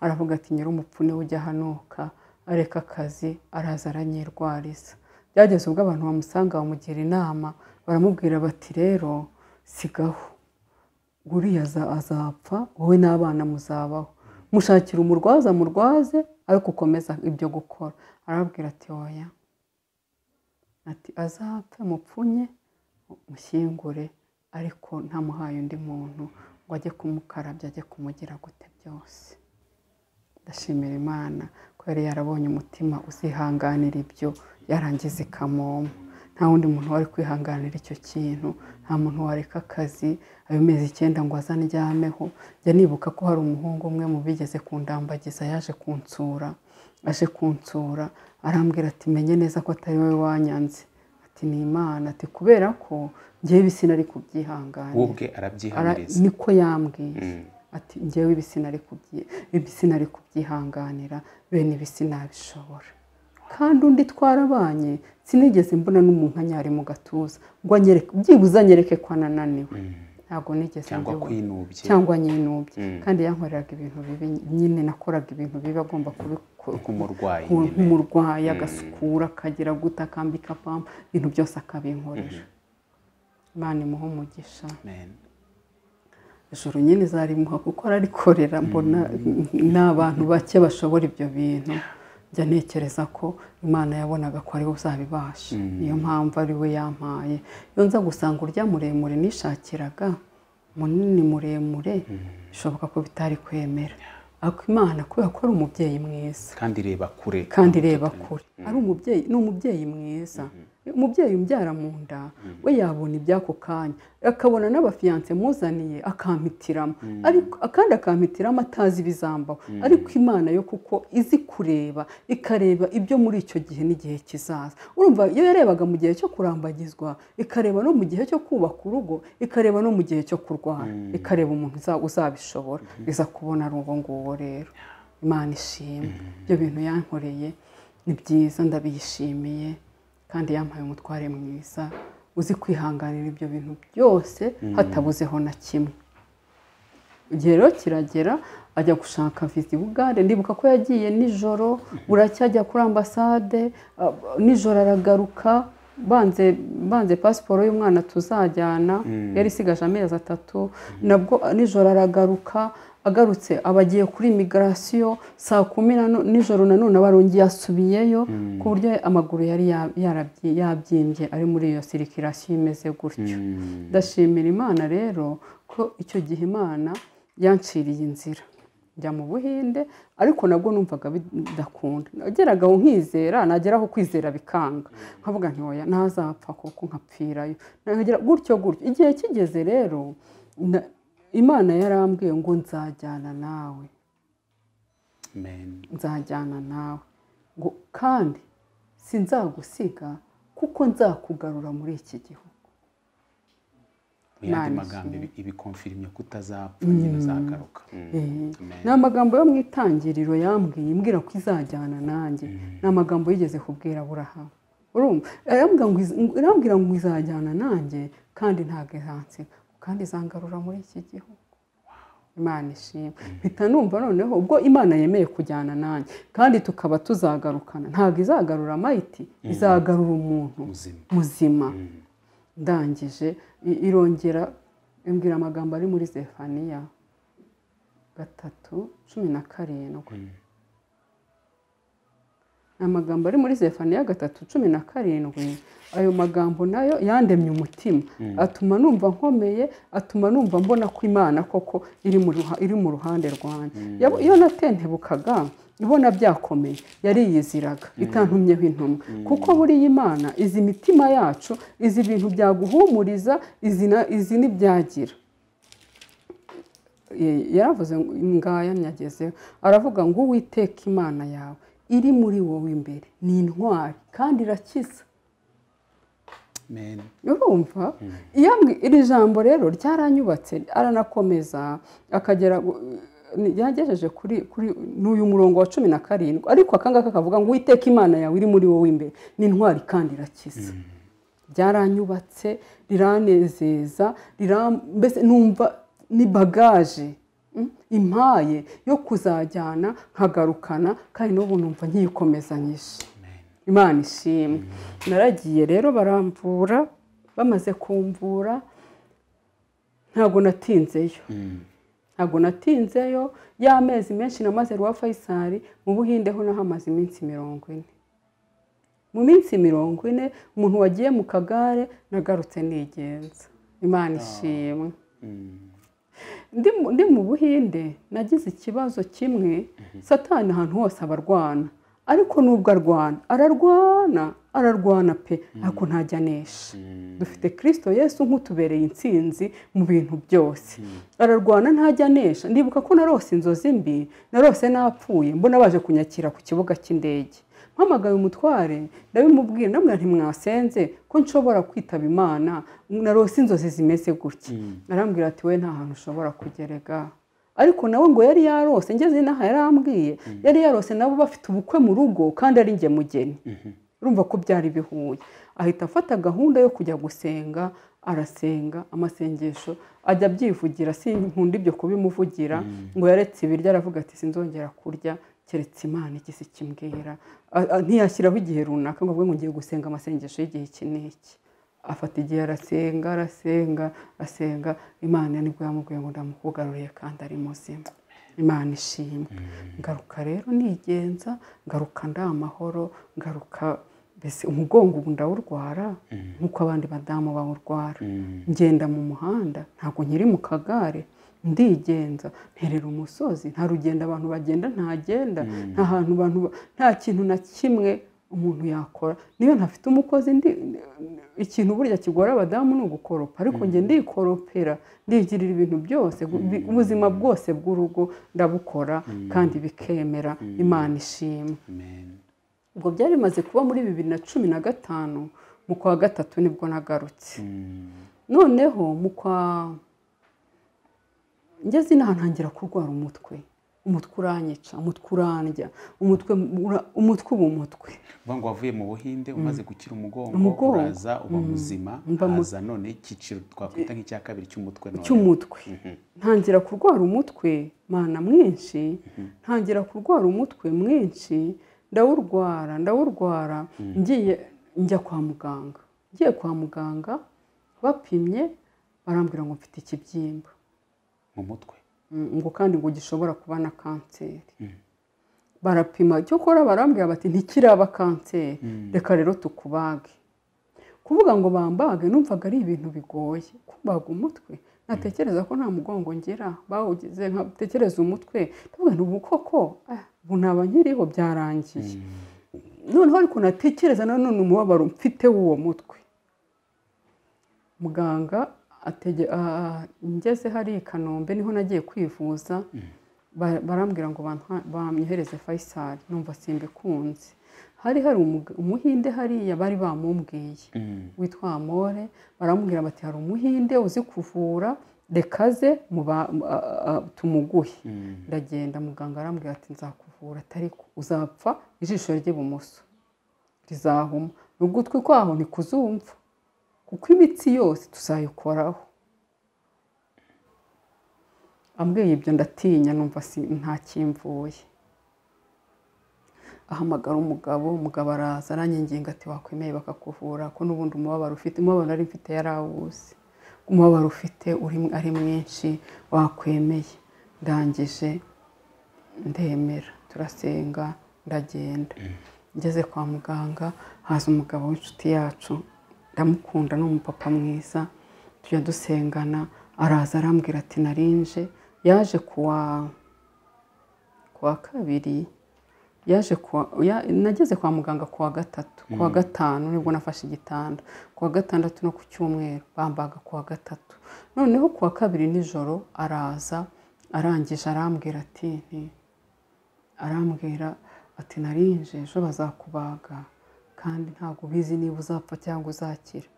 aravuga ati nyir'umupfune ujya hanuka areka akazi araza aranyirwariza byageze ubwo abantu bamusanga bamugira inama baramubwira bati rero sigaho uriya aza- azapfa wowe n'abana muzabaho mushakira umurwaza murwaze ariko ukomeza ibyo gukora arababwira ati oya ati azapfe mupfunye mushyingure ariko ntamuhaye undi muntu ngo ajye kumukarabya ajye kumugira gute byose ndashimira imana ko yari yarabonye umutima uzihanganira ibyo yarangiza ikamoma nta wundi muntu wari kwihanganira icyo kintu nta muntu wareka akazi ayo mezi icyenda ngo aze anjyameho njya nibuka ko hari umuhungu umwe mu bigeze kundambagiza yaje kunsura aje kunsura arambwira ati menye neza ko atari wowe wanyanze ati ni imana ati kubera ko ngewe ibisi nari we kubyihanganira ubwe Ara- arabyihamiriza niko yambwiye Mm. ati ngewe ibisina ari kubyi- ibisina ari kubyihanganira bene ibisina bishobora kandi undi twarabanye sinigeze mbona n'umuntu anyari mu gatuza ngo anyereke byibuze anyereke ko anananiwe ntabwo nigeze cyangwa mbibona kwinubye cyangwa nyinubye Mm. kandi yankoreraga ibintu bibi nyine nakoraga ibintu bibi agomba kubikora nk'umurwayi ku- nyine. nk'umurwayi agasukura akagira guta akambika pampa ibintu byose akabinkorera imana imuha umugisha Amen. ijoro nyine zarimuha kuko ararikorera mbona ni abantu bake bashobora ibyo bintu njya ntekereza ko imana yabonaga ko ari we uzabibasha niyo mpamvu ari we yampaye iyo nza gusanga urya muremure nishakiraga munini muremure bishoboka ko bitari kwemera ariko imana kubera ko ari umubyeyi mwiza kandi reba kure kandi reba kure ari umubyeyi ni umubyeyi mwiza umubyeyi umbyara mu nda we yabona iby'ako kanya akabona n'abafiyanse muzaniye akampitiramo ariko kandi akampitiramo atazi ibizambaho ariko imana yo kuko izi kureba ikareba ibyo muri icyo gihe n'igihe kizaza urumva iyo yarebaga mu gihe cyo kurambagizwa ikareba no mu gihe cyo kubaka urugo ikareba no mu gihe cyo kurwara ikareba umuntu uza- uzabishobora iza kubona ari uwo nguwo rero imana ishimwe ibyo bintu yankoreye ni byiza ndabiyishimiye kandi yampaye umutware mwiza uzi kwihanganira ibyo bintu byose hatabuzeho na kimwe igihe rero kiragera ajya gushaka viza i bugande ndibuka ko yagiye nijoro buracyajya kuri ambasade ah, nijoro aragaruka banze banze pasiporo y'umwana tuzajyana yari isigaje amezi atatu nabwo nijoro aragaruka agarutse aba agiye kuri imigirasiyo saa kumi na nu- nijoro nanone aba arongeye asubiyeyo ku buryo amaguru yari ya- yarabyi- yabyimbye ari muri iyo sirikirasiyo imeze gutyo ndashimira imana rero ko icyo gihe imana yanciriye inzira njya mu buhinde ariko nabwo numvaga bidakunda nageraga aho nkizera nageraho kwizera bikanga nkavuga ntoya ntazapfa kuko nkapfirayo nagera gutyo gutyo igihe kigeze rero na- imana yarambwiye ngo nzajyana nawe Amen. nzajyana nawe ngo kandi sinzagusiga kuko nzakugarura muri iki gihugu mu yandi Imana magambo ibi- ibikonfirimye ko utazapfa nyine uzagaruka Mm. Amen. ni amagambo yo mu itangiriro yambwiye imbwira ko izajyana nanjye ni amagambo yigeze kubwira burahamu urumva arambwira ngo iz- ngo- irambwira ngo izajyana nanjye kandi ntabwo izansiga kandi izangarura muri iki gihugu imana ishimwe mpita numva noneho ubwo imana yemeye kujyana nanjye kandi tukaba tuzagarukana ntabwo izagarura mayiti izagarura umuntu muzima muzima Mm. ndangije i- irongera imbwira amagambo ari muri zefaniya gatatu cumi na karindwi Mm. ni amagambo ari muri zefaniya gatatu cumi na karindwi ayo magambo nayo yandemye umutima atuma numva nkomeye atuma numva mbona ko imana koko iri mu ruha- iri mu ruhande rwanjye Yabo- iyo natentebukaga ibona byakomeye yariyiziraga itantumyeho intumwa kuko buriya imana izi imitima yacu izi ibintu byaguhumuriza izi na- izi n'ibyagira Ye- yaravuze ngo ngaya nyagezeho aravuga ngo uwiteka imana yawe iri muri wowe imbere ni intwari kandi irakiza Amen. urumva iyo ambwi- iri jambo rero ryaranyubatse aranakomeza akagera gu- ni- yagejeje kuri kuri n'uyu murongo wa cumi na karindwi ariko akangaka kavuga ngo uwiteka imana yawe iri muri wowe imbere ni intwari kandi irakiza byaranyubatse riranezeza riram- mbese numva ni bagaje mm, impaye yo kuzajyana nkagarukana kandi n'ubu numva nkiyikomezanyije imana ishimwe naragiye rero baramvura bamaze kumvura ntabwo natinzeyo Mm. ntabwo natinzeyo y'amezi menshi namaze rwa fayisari mu buhinde ho naho amaze iminsi mirongo ine mu minsi mirongo ine umuntu wagiye mu kagare nagarutse nigenza imana ishimwe Mm. ndi mu- ndi mu buhinde nagize ikibazo kimwe satani ahantu hose aba arwana ariko nubwo arwana ararwana ararwana pe ariko ntajya anesha dufite kirisito yesu nk'utubereye intsinzi mu bintu byose ararwana ntajya anesha ndibuka ko narose inzozi mbi narose napfuye mbona baje kunyakira ku kibuga cy'indege mpamagaye umutware ndabimubwira ndamubwira ntimwasenze ko nshobora kwitaba imana narose inzozi zimeze gutya arambwira ati we nta hantu ushobora kugerega ariko nawe ngo yari yarose ngeze inaha yarambwiye yari yarose nabo bafite ubukwe mu rugo kandi ari njye mugeni urumva ko byari bihuye ahita afata gahunda yo kujya gusenga arasenga amasengesho ajya abyivugira sinkunda ibyo kubimuvugira ngo yaretse ibiryo aravuga ati sinzongera kurya keretse imana igise ikimbwira A- a- ntiyashyiraho igihe runaka ngo avuge ngo ngiye gusenga amasengesho y'igihe iki n'iki afata igihe arasenga arasenga asenga imana nibwo yamubwiye ngo ndamukugaruriye kandi ari muzima imana ishimwe ngaruka rero nigenza ngaruka ndi amahoro ngaruka mbese umugongo ubu ndawurwara nk'uko abandi badamu bawurwara Mm. ngenda mu muhanda ntabwo nkiri mu kagare ndigenza nterera umusozi nta rugendo abantu bagenda ntagenda nta hantu abantu ba- nta kintu na kimwe umuntu yakora niyo ntafite umukozi ndi ikintu burya kigora abadamu ni ugukoropa ariko njye ndikoropera ndigirira ibintu byose gu- bi- ubuzima bwose bw'urugo ndabukora kandi bikemera imana ishimwe Amen. ubwo byari bimaze kuba muri bibiri na cumi na gatanu mu kwa gatatu nibwo nagarutse Mm. noneho mu kwa ngeze inaha ntangira kurwara umutwe umutwe uranyica umutwe urandya umutwe ura- umutwe uba umutwe uvuga ngo wavuye mu buhinde umaze gukira umugongo Umugongo. uraza uba muzima Mba mu- haza none icyiciro twakwita nk'icya kabiri cy'umutwe none cy'umutwe ntangira kurwara umutwe mana mwinshi ntangira kurwara umutwe mwinshi ndawurwara ndawurwara ngiye njya kwa muganga ngiye kwa muganga bapimye barambwira ngo mfite ikibyimba mu mutwe Mm, ngo kandi ngo gishobora kuba na kanseri barapima cyokora barambwira bati ntikiraba kanseri reka rero tukubage kuvuga ngo bambage numvaga ari ibintu bigoye kubaga umutwe natekereza ko nta mugongo ngira bawugize nkatekereza umutwe ndavuga nti ubu koko ah, ubu naba nkiriho byarangiye noneho ariko natekereza nanone umubabaro mfite w'uwo mutwe muganga atege- ah, ngeze hari i kanombe niho nagiye kwivuza ba- barambwira ngo bantwa- bamyohereze fayisari numva simbikunze hari hari umuga- umuhinde hariya bari bamumbwiye Mm. witwa amore baramubwira bati hari umuhinde uzi kuvura rekaze muba- mu- a- a- a- tumuguhe Mm. ndagenda muganga arambwira ati nzakuvura atariko uzapfa ijisho ry'ibumoso rizahuma ugutwi kwaho ntikuzumva kuko imitsi yose tuzayikoraho ambwiye ibyo ndatinya numva si- ntakimvuye ahamagara umugabo umugabo araza aranyanginga ati wakwemeye bakakuvura ko n'ubundi umubabaro ufite umubabaro nari mfite yarawuzi umubabaro ufite uri ari mwinshi wakwemeye ndangije ndemera turasenga ndagenda ngeze kwa muganga haza umugabo w'inshuti yacu ndamukunda ni umupapa mwiza tujya dusengana araza arambwira ati narinje yaje kuwa kuwa kabiri yaje kuwa ya, nageze kwa muganga kuwa gatatu kuwa gatanu nibwo nafashe igitanda kuwa gatandatu no ku cyumweru bambaga kuwa gatatu noneho kuwa kabiri nijoro araza arangije arambwira ati nti arambwira ati narinje ejo bazakubaga kandi ntabwo ubizi niba uzapfa cyangwa uzakira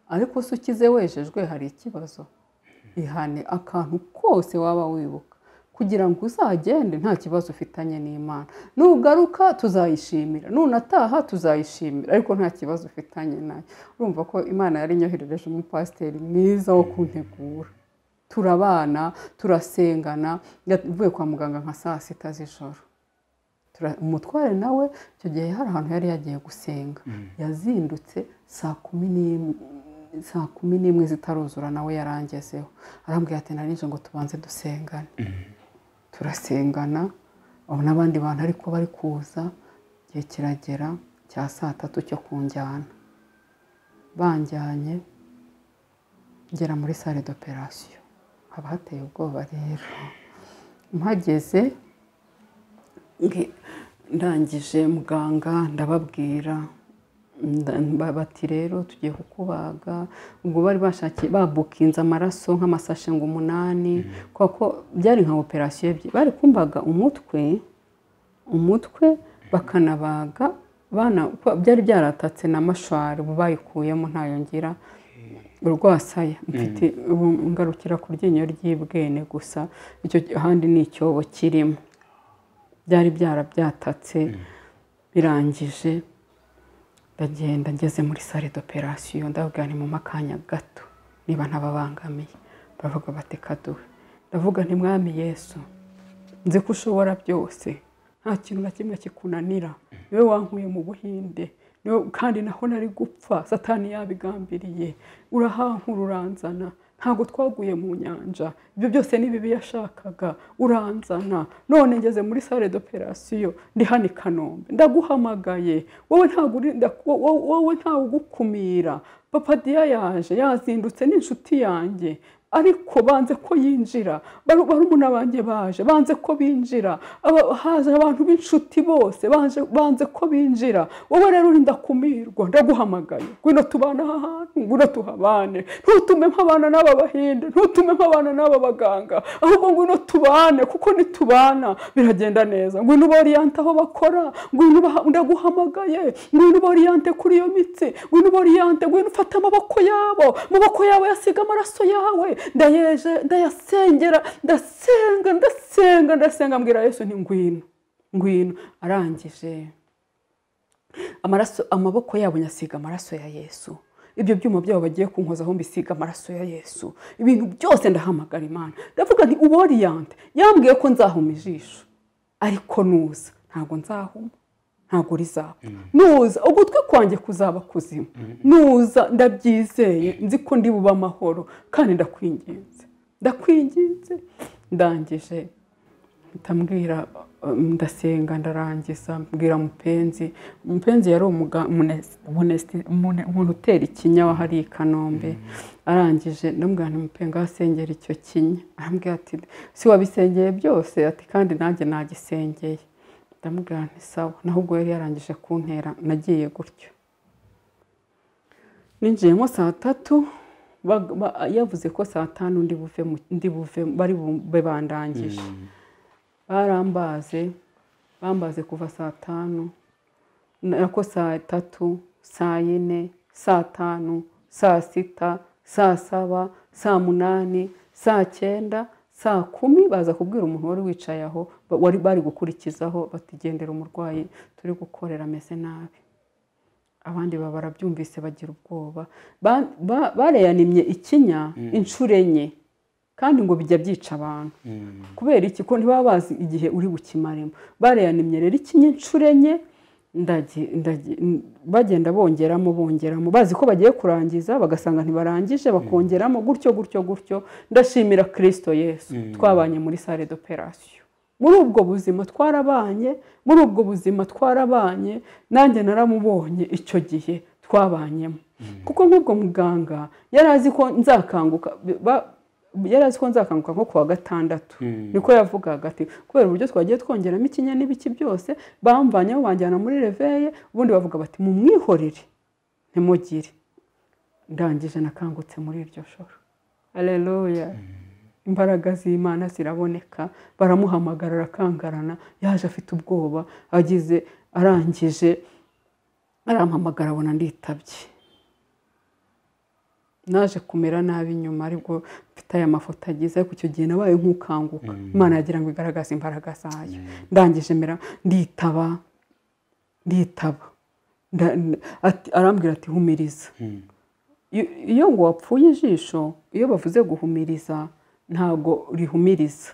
ariko se ukize wejejwe hari ikibazo ihane akantu kose waba wibuka kugira ngo uzagende nta kibazo ufitanye n'imana nugaruka tuzayishimira nunataha tuzayishimira ariko nta kibazo ufitanye nayo urumva ko imana yari inyoherereje umupasiteri mwiza wo kuntegura turabana turasengana mvuye kwa muganga nka saa sita z'ijoro Tura- umutware nawe icyo gihe hari ahantu yari yagiye gusenga yazindutse saa kumi n'imwe saa kumi n'imwe zitaruzura nawe yarangezeho arambwira ati narinje ngo tubanze dusengane turasengana abo n'abandi bantu ariko bari kuza igihe kiragera cya saa tatu cyo kunjyana banjyanye ngera muri sale d'operation haba hateye ubwoba rero mpageze nge- ndangije muganga ndababwira nda- ba- bati rero tugiye kukubaga ubwo bari bashakiye babukinze amaraso nk'amasashe ngo umunani kubera ko byari nka operasiyo ebyiri bari kumbaga umutwe umutwe bakanabaga bana ko byari byaratatse na mashwari ubu bayikuyemo ntayongera urwasaya mfite ubu ngarukira ku ryinyo ry'ibwene gusa icyo ahandi ni icyobo kirimo byari byarabyatatse birangije ndagenda ngeze muri sale d'operation ndababwira ni mu makanya gato niba ntababangamiye baravuga bati kaduwe ndavuga nti mwami yesu nzi ko ushobora byose nta kintu na kimwe kikunanira niwe wankuye mu buhinde niwe kandi naho nari gupfa satani yabigambiriye urahankura uranzana ntabwo twaguye mu nyanja ibyo byose ni bibi yashakaga uranzana none ngeze muri sale d'operation ndi hano i kanombe ndaguhamagaye wowe ntabwo uri- nda- wo- wo- wowe ntawe ugukumira papa diya yaje yazindutse n'inshuti yanjye ariko banze ko yinjira baru- barumuna banjye baje banze ko binjira aba- haje abantu b'inshuti bose baje banze ko binjira wowe rero uri ndakumirwa ndaguhamagaye ngwino tubane aha hantu ngwino tuhabane ntutume mpabana n'aba bahinde ntutume mpabana n'aba baganga ahubwo ngwino tubane kuko nitubana biragenda neza ngwino ubariyante aho bakora ngwino ubaha- ndaguhamagaye ngwino ubariyante kuri iyo mitsi ngwino ubariyante ngwino ufate amaboko yabo amaboko yabo yasiga amaraso yawe ndayeje ndayasengera ndasenga ndasenga ndasenga mbwira yesu nti ngwino ngwino arangije amaraso amaboko yabo nyasiga amaraso ya yesu ibyo byuma byabo bagiye kunkozaho mbisiga amaraso ya yesu ibintu byose ndahamagara imana ndavuga nti uboriyante yambwiye ko nzahuma ijisho ariko nuza ntabwo nzahuma ntabwo rizapfa nuza ugutwi kwanjye kuzaba kuzimu nuza ndabyizeye nzi ko ndi bube amahoro kandi ndakwinginze ndakwinginze ndangije ndamubwira ndasenga ndarangiza mbwira mupenzi mupenzi yari umuntu utera ikinya wahari i kanombe arangije ndamubwira ntimupenga asengera icyo kinya arambwira ati si wabisengeye byose ati kandi nanjye nagisengeye ndamubwira nti sawa naho ubwo yari yarangije kuntera nagiye gutyo ninjiyemo saa tatu yavuze ko saa tanu ndi buve bari bube bandangije barambaze bambaze kuva saa tanu nako saa tatu saa yine saa tanu saa sita saa saba saa munani saa cyenda saa kumi baza kubwira umuntu wari wicaye aho wari bari gukurikizaho batigendera umurwayi turi gukorera ameze nabi abandi barabyumvise bagira ubwoba bareyaniye ikinya inshuro enye kandi ngo bijya byica abantu kubera iki ko ntibaba bazi igihe uri bukimaremo bareyaniye rero ikinya inshuro enye bagenda bongeramo bongeramo bazi ko bagiye kurangiza bagasanga ntibarangije bakongeramo gutyo gutyo gutyo ndashimira kirisito yesu twabanye muri sale d'operasiyo muri ubwo buzima twarabanye muri ubwo buzima twarabanye nanjye naramubonye icyo gihe twabanyemo kuko nk'ubwo muganga yari azi ko nzakanguka yari azi ko nzakanguka nko kuwa gatandatu niko yavugaga ati kubera uburyo twagiye twongeramo ikinya n'ibiki byose bamvanyeho banjyana muri reveye ubundi bavuga bati mumwihorere ntimugire ndangije nakangutse muri iryo joro areruya imbaraga z'imana ziraboneka baramuhamagara arakangarana yaje afite ubwoba agize arangije arampamagara abona nditabye naje kumera nabi nyuma aribwo mfite aya mafoto agize ariko icyo gihe nabaye nk'ukanguka imana yagira ngo igaragaze imbaraga zayo ndangije mera nditaba nditaba arambwira ati humiriza iyo ngo wapfuye ijisho iyo bavuze guhumiriza ntabwo rihumiriza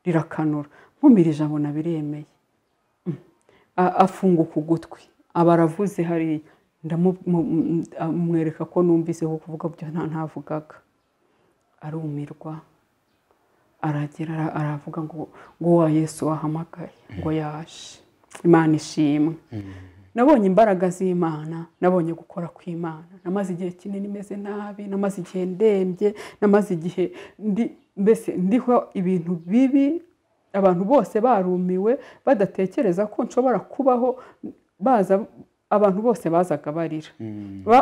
rirakanura nkumirije abona biremeye afunguka ugutwi aba aravuze hariya ndamwereka ko numvise ko kuvuga byo nta ntavugaga arumirwa aragera aravuga ngo ngo wa yesu wahamagaye ngo yaje imana ishimwe nabonye imbaraga z'imana nabonye gukora kw'imana namaze igihe kinini imeze nabi namaze igihe ndembye namaze igihe mbese ndiho ibintu bibi abantu bose barumiwe badatekereza ko nshobora kubaho baza abantu bose bazaga barira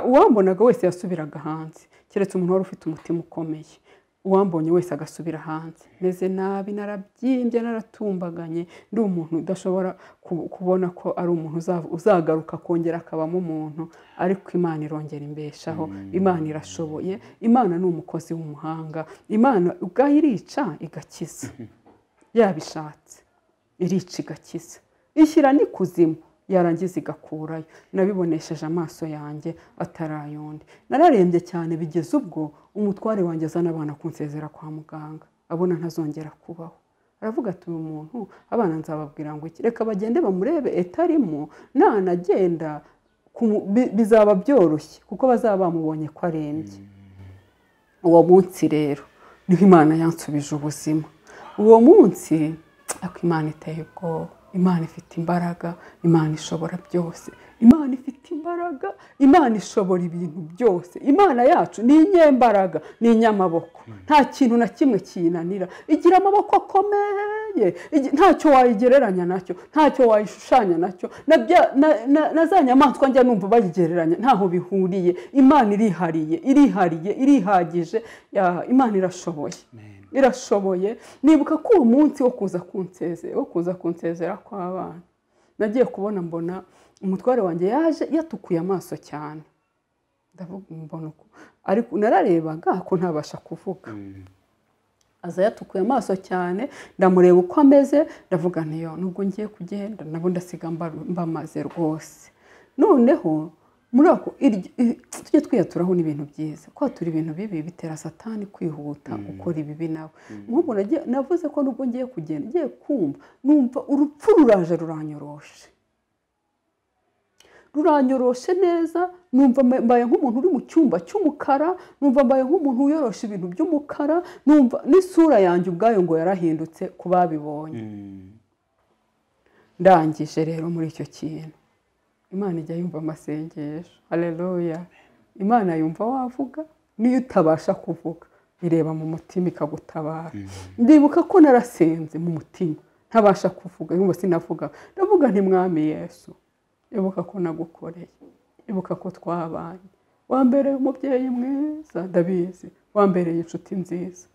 uwambonaga wese yasubiraga hanze keretse umuntu wari ufite umutima ukomeye uwambonye wese agasubira hanze meze nabi narabyimbye naratumbaganye ndi umuntu udashobora kubona ko ari umuntu uzagaruka akongera akabamo umuntu ariko imana irongera imbeshaho imana irashoboye imana ni umukozi w'umuhanga imana ubwayo irica igakiza yabishatse irica igakiza ishyira n'ikuzimu yarangiza igakurayo nabibonesheje amaso yanjye atarayondi nararembye cyane bigeze ubwo umutware wanjye azana abana kunsezera kwa muganga abona ntazongera kubaho aravuga ati uyu muntu abana nzababwira ngo iki reka bagende bamurebe etarimo nanagenda bizaba byoroshye kuko bazaba bamubonye ko arembye uwo munsi rero niho imana yansubije ubuzima uwo munsi ako imana iteye ubwoba imana ifite imbaraga imana ishobora byose imana ifite imbaraga imana ishobora ibintu byose imana yacu ni inyembaraga ni inyamaboko nta kintu na kimwe kiyinanira igira amaboko akomeye ntacyo wayigereranya nacyo ntacyo wayishushanya nacyo na za nyamaswa njya numva bayigereranya ntaho bihuriye imana irihariye irihariye irihagije imana irashoboye irashoboye nibuka ko uwo munsi wo kuza kunsezera wo kuza kunsezera kw'abana nagiye kubona mbona umutware wanjye yaje yatukuye amaso cyane mbona uko ariko nararebaga ko ntabasha kuvuga aza yatukuye amaso cyane ndamureba uko ameze ndavuga ntiyo nubwo ngiye kugenda nabo ndasiga mbamaze rwose noneho muri ako tujye twiyaturaho n'ibintu byiza kwatura ibintu bibi bitera satani kwihuta gukora ibibi nawe nk'ubu navuze ko nubwo ngiye kugenda ngiye kumva numva urupfu ruraje ruranyoroshe ruranyoroshe neza numva mba- mbaye nk'umuntu uri mu cyumba cy'umukara numva mbaye nk'umuntu wiyorosha ibintu by'umukara numva n'isura yanjye ubwayo ngo yarahindutse ku babibonye ndangije rero muri icyo kintu imana ijya yumva amasengesho hareruya imana yumva wavuga n'iyo utabasha kuvuga ireba mu mutima ikagutabara ndibuka ko narasenze mu mutima ntabasha kuvuga yumva sinavuga ndavuga nti mwami yesu ibuka ko nagukoreye ibuka ko twabanye wambereye umubyeyi mwiza ndabizi wambereye inshuti nziza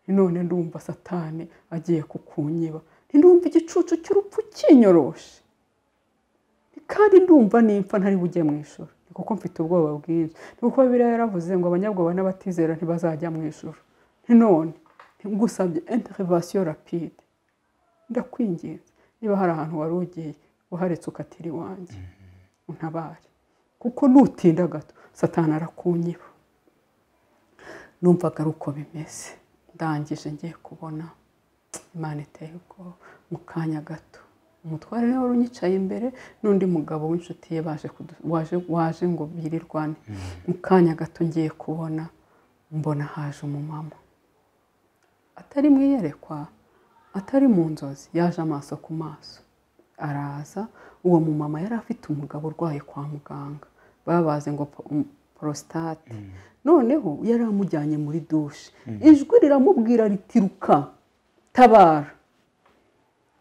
none ndumva satani agiye kukunyiba ndumva igicucu cy'urupfu kinyoroshe kandi ndumva nimpfa ntari bujye mu ijoro ni kuko mfite ubwoba bwinshi ni kuko biriya yaravuze ngo abanyabwoba n'abatizera ntibazajya mu ijoro none ngusabye interivasiyo rapide ndakwinginze niba hari ahantu wari ugiye uharetse ukatira iwanjye untabare kuko nutinda gato satana arakunyiba numvaga ari uko bimeze ndangije ngiye kubona imana iteye ubwoba mu kanya gato umutware niwe wari unyicaye imbere n'undi mugabo w'inshuti ye baje kudu- waje waje ngo birirwane mu kanya gato ngiye kubona mbona haje umumama atari mu iyerekwa atari mu nzozi yaje amaso ku maso araza uwo mumama yari afite umugabo urwaye kwa muganga babaze ngo po- um, porositate noneho yari amujyanye muri dushe ijwi riramubwira ritiruka tabara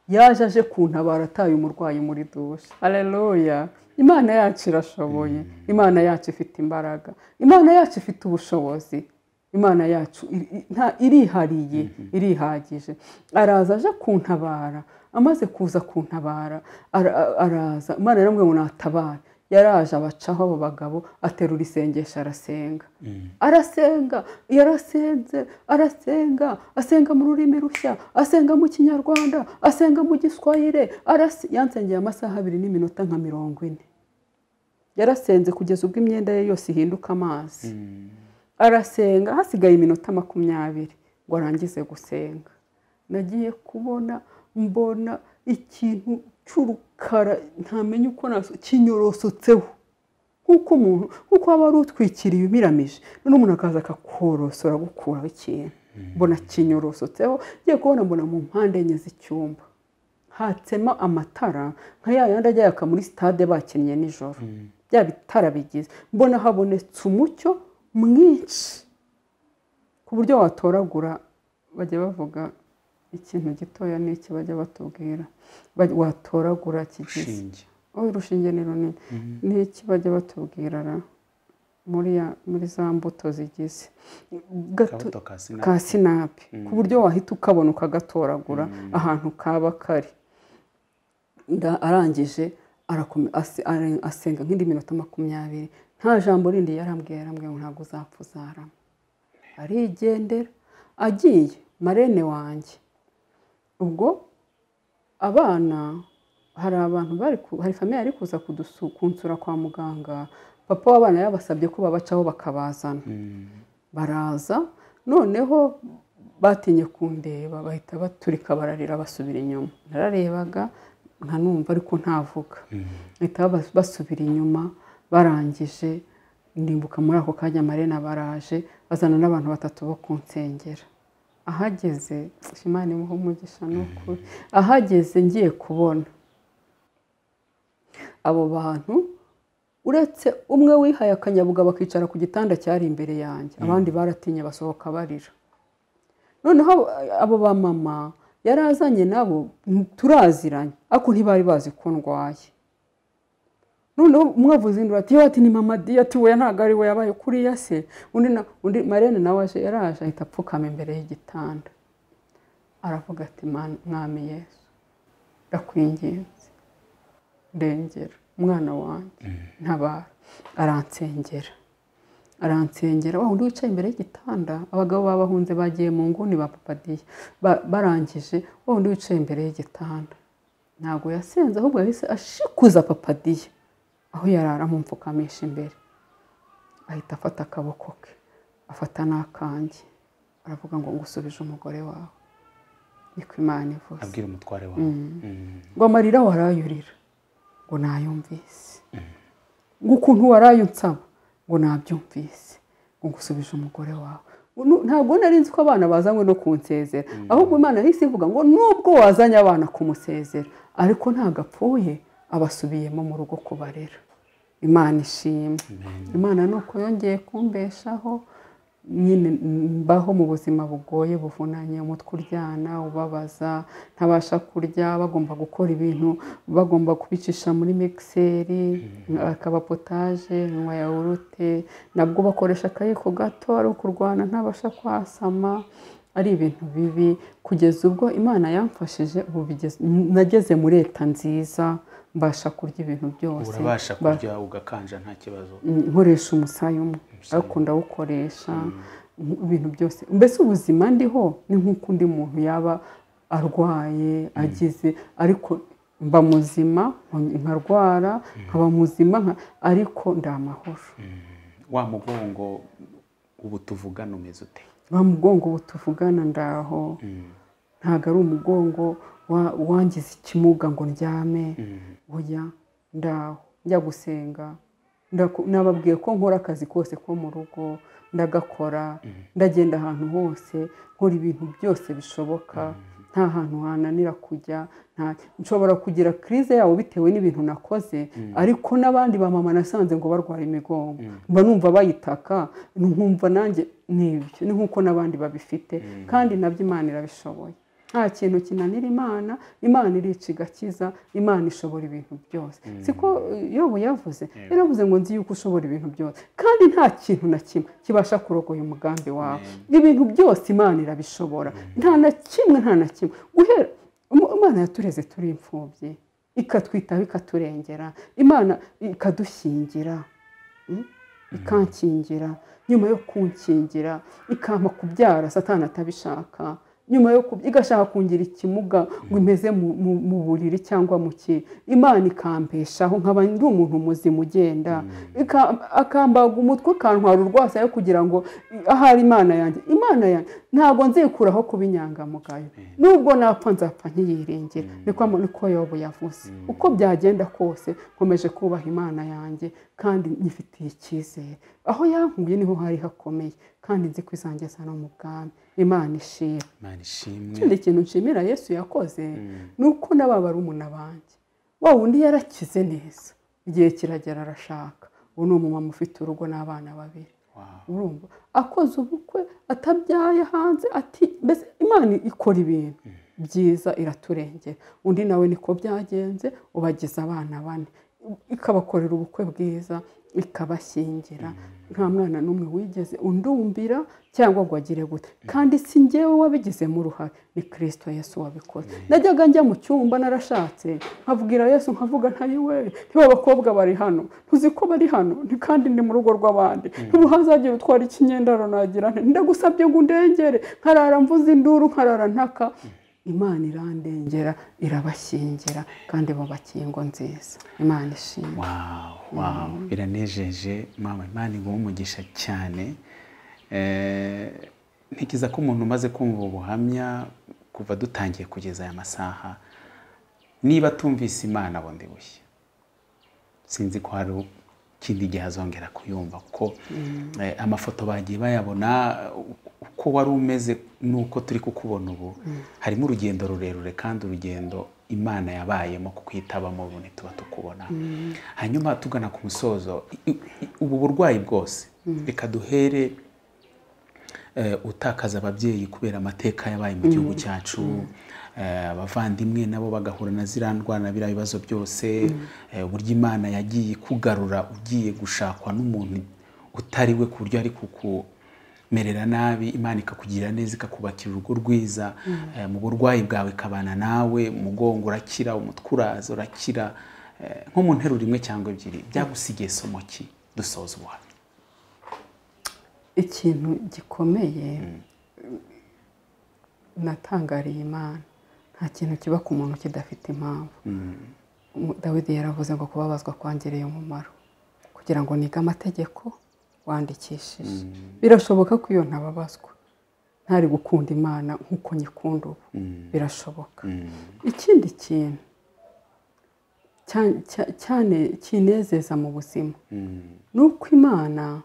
yaje aje kuntabara ataye umurwayi muri dushe hareruya imana yacu irashoboye imana yacu ifite imbaraga imana yacu ifite ubushobozi imana yacu iri- i- nta- irihariye irihagije araza aje kuntabara amaze kuza kuntabara ara- a- araza imana yaramwe ngo natabare yaraje abacaho abo bagabo aterura isengesho arasenga arasenga yarasenze arasenga asenga mu rurimi rushya asenga mu kinyarwanda asenga mu giswahire arase yansengeye amasaha abiri n'iminota nka mirongo ine yarasenze kugeza ubwo imyenda ye yose ihinduka amazi arasenga hasigaye iminota makumyabiri ngo arangize gusenga nagiye kubona mbona ikintu cy'urukara ntamenya uko naso kinyorosotseho nk'uko umuntu nk'uko waba wari utwikiriye umiramije noneho umuntu akaza akakorosora gukuraho ikintu mbona kinyorosotseho ngiye kubona mbona mu mpande enye z'icyumba hatsema amatara nka ya yandi ajya yaka muri sitade bakinnye nijoro bya bitara bigize mbona habonetse umucyo mwinshi ku buryo watoragura bajya bavuga ikintu gitoya n'iki bajya batubwira Baj- watoragura kigize ushinge oh urushinge ni runini ni iki bajya batubwira ra muri ya- muri za mbuto zigize gato kabuto ka sinapi ka sinapi ku buryo wahita ukabona ukagatoragura ahantu kaba kari Nda- arangije arakomeza- ase- are- asenga nk'indi minota makumyabiri nta jambo rindi yarambwiye yarambwiye ngo ntabwo uzapfa uzarama arigendera agiye marene wanjye ubwo abana hari abantu bari ku- hari famiye yari kuza kudusu- kunsura kwa muganga papa w'abana yabasabye ko babacaho bakabazana baraza noneho batinye kundeba bahita baturika bararira basubira inyuma nararebaga nkanumva ariko ntavuga bahita bas- basubira inyuma barangije ndimbuka muri ako kanya marena baraje bazana n'abantu batatu bo kunsengera ahageze imana imuha umugisha ni ukuri ahageze ngiye kubona abo bantu uretse umwe wihaye akanyabugabo akicara ku gitanda cyari imbere yanjye abandi baratinye basohoka barira noneho abo- abo bamama yari azanye nabo turaziranye ariko ntibari bazi ko ndwaye noneho umwe avuze induru ati yewe ati ni mama di ati we ntabwo ari we yabaye kuriya se undi na undi marene nawe aje yaraje ahita apfukama imbere y'igitanda aravuga ati "Mana- mwami yesu ndakwinginze ndengera umwana wanjye ntabara aransengera aransengera wa wundi wicaye imbere y'igitanda abagabo babahunze bagiye mu nguni ba papadiya Ba- barangije wa wundi wicaye imbere y'igitanda ntabwo yasenze ahubwo yahise ashikuza papadiya aho yarara amumfukamisha imbere ahita afata akaboko ke afata n'akanjye aravuga ngo ngusubije umugore wawe niko imana ivuze abwira umutware wawe Mm. ngo amarira warayurira ngo nayumvise ngo ukuntu waraye unsaba ngo nabyumvise ngo ngusubije umugore wawe Nu- ntabwo nari nzi ko abana bazanywe no kunsezera ahubwo imana yahise ivuga ngo nubwo wazanye abana kumusezera ariko ntabwo apfuye abasubiyemo mu rugo kubarera imana ishimwe imana ni uko yongeye kumbeshaho nyine mbaho mu buzima bugoye buvunanye umutwe uryana ubabaza ntabasha kurya bagomba gukora ibintu bagomba kubicisha muri migiseri akaba potaje nywa yawurute nabwo bakoresha akayiko gato ari ukurwana ntabasha kwasama ari ibintu bibi kugeza ubwo imana yamfashije ubu bigeze- nageze muri leta nziza mbasha kurya ibintu byose urabasha Ba- kurya ugakanja nta kibazo Mm, nkoresha umusaya umwe ariko ndawukoresha mm, ibintu byose mbese ubuzima ndiho ni nk'uko undi muntu yaba arwaye agize ariko mba muzima nko- nkarwara nkaba muzima nka- ariko ndi amahoro wa mugongo ubu tuvugana umeze ute wa mugongo ubu tuvugana ndaho ntabwo ari umugongo wa- wangiza ikimuga ngo ndyame oya ndaho njya gusenga Ndaku- nababwiye ko nkora akazi kose ko mu rugo ndagakora ndagenda ahantu hose nkora ibintu byose bishoboka nta hantu hananira kujya nta- nshobora kugira kirize yawo bitewe n'ibintu nakoze ariko n'abandi ba mama nasanze ngo barwara imigongo mba numva bayitaka nkumva nanjye n'ibyo ni nk'uko n'abandi babifite kandi nabyo imana irabishoboye nta kintu kinanira imana imana irica igakiza imana ishobora ibintu byose siko yobu yavuze yaravuze ngo nzi yuko ushobora ibintu byose kandi nta kintu na kimwe kibasha kurogoya umugambi wawe ibintu byose imana irabishobora nta na kimwe nta na kimwe guhera Im- imana yatureze turi imfubyi ikatwitaho ikaturengera imana ikadushyingira Mm? ikankingira nyuma yo kunkingira ikampa kubyara satana atabishaka nyuma yo kub- igashaka kungira ikimuga ngo imeze mu- mu- mu buriri cyangwa mu ki imana ikambeshaho nkaba ndi umuntu muzima ugenda Ika- akambaga umutwe akantwara urwasa kugira ngo i- ahari imana yanjye imana yanjye ntabwo nzikuraho kuba inyangamugayo nubwo napfa nzapfa ntiyiringire niko ama- niko yobu yavuze uko byagenda kose nkomeje kubaha imana yanjye kandi nyifitiye icyizere aho yankuye niho hari hakomeye kandi nzi ko izangeza no mu bwami imana ishira imana ishimwe ikindi kintu nshimira yesu yakoze ni uko n'aba barumuna banjye wa wundi yarakize neza igihe kiragera arashaka ubu ni umumama ufite urugo n'abana babiri Wow. urumva akoze ubukwe atabyaye hanze ati mbese imana ikora ibintu byiza iraturengera undi nawe niko byagenze ubagize abana bane ikabakorera ubukwe bwiza ikabashyingira nta mwana n'umwe wigeze undumbira cyangwa ngo agire gute kandi si njyewe wabigizemo uruhare ni kirisito yesu wabikoze najyaga njya mu cyumba narashatse nkabwira yesu nkavuga ntayo we ntiba abakobwa bari hano ntuzi ko bari hano nti kandi ndi mu rugo rw'abandi ntibuhazagira utwara ikinyendaro nagira nte ndagusabye ngo undengere nkarara mvuze induru nkarara ntaka imana irandengera irabashyingira kandi bakingo nziza imana ishimwe Wow, wow. biranejeje mama imana iguha umugisha cyane Eh, ntekereza ko umuntu umaze kumva ubu buhamya kuva dutangiye kugeza aya masaha niba atumvise imana bundi bushya sinzi ko hari ikindi gihe azongera kuyumva kuko eh, amafoto bagiye bayabona eh, uko wari umeze n'uko turi kukubona ubu harimo urugendo rurerure kandi urugendo imana yabayemo kuko itabamo ubu ntituba tukubona hanyuma tugana ku musozo i- i- i- ubu burwayi bwose reka duhere eh, utakaza ababyeyi kubera amateka yabaye mu gihugu cyacu eh, abavandimwe nabo bagahura na ziriya ndwara biriya bibazo byose eh, uburyo imana yagiye ikugarura ugiye gushakwa n'umuntu utari we ku buryo ari kukumerera nabi imana ikakugirira neza ikakubakira urugo rwiza eh, mu burwayi bwawe ikabana nawe umugongo urakira umutwe uraza urakira eh, nko mu nteruro imwe cyangwa ebyiri byagusigiye somo ki dusoza ubuhamya ikintu gikomeye natangariye imana nta kintu kiba ku muntu kidafite impamvu Umu- dawidi yaravuze ngo kubabazwa kwangereye umumaro kugira ngo nige amategeko wandikishije birashoboka ko iyo ntababazwa ntari gukunda imana nk'uko nyikunda ubu birashoboka ikindi kintu cya- cya- cyane kinezeza mu buzima ni uko imana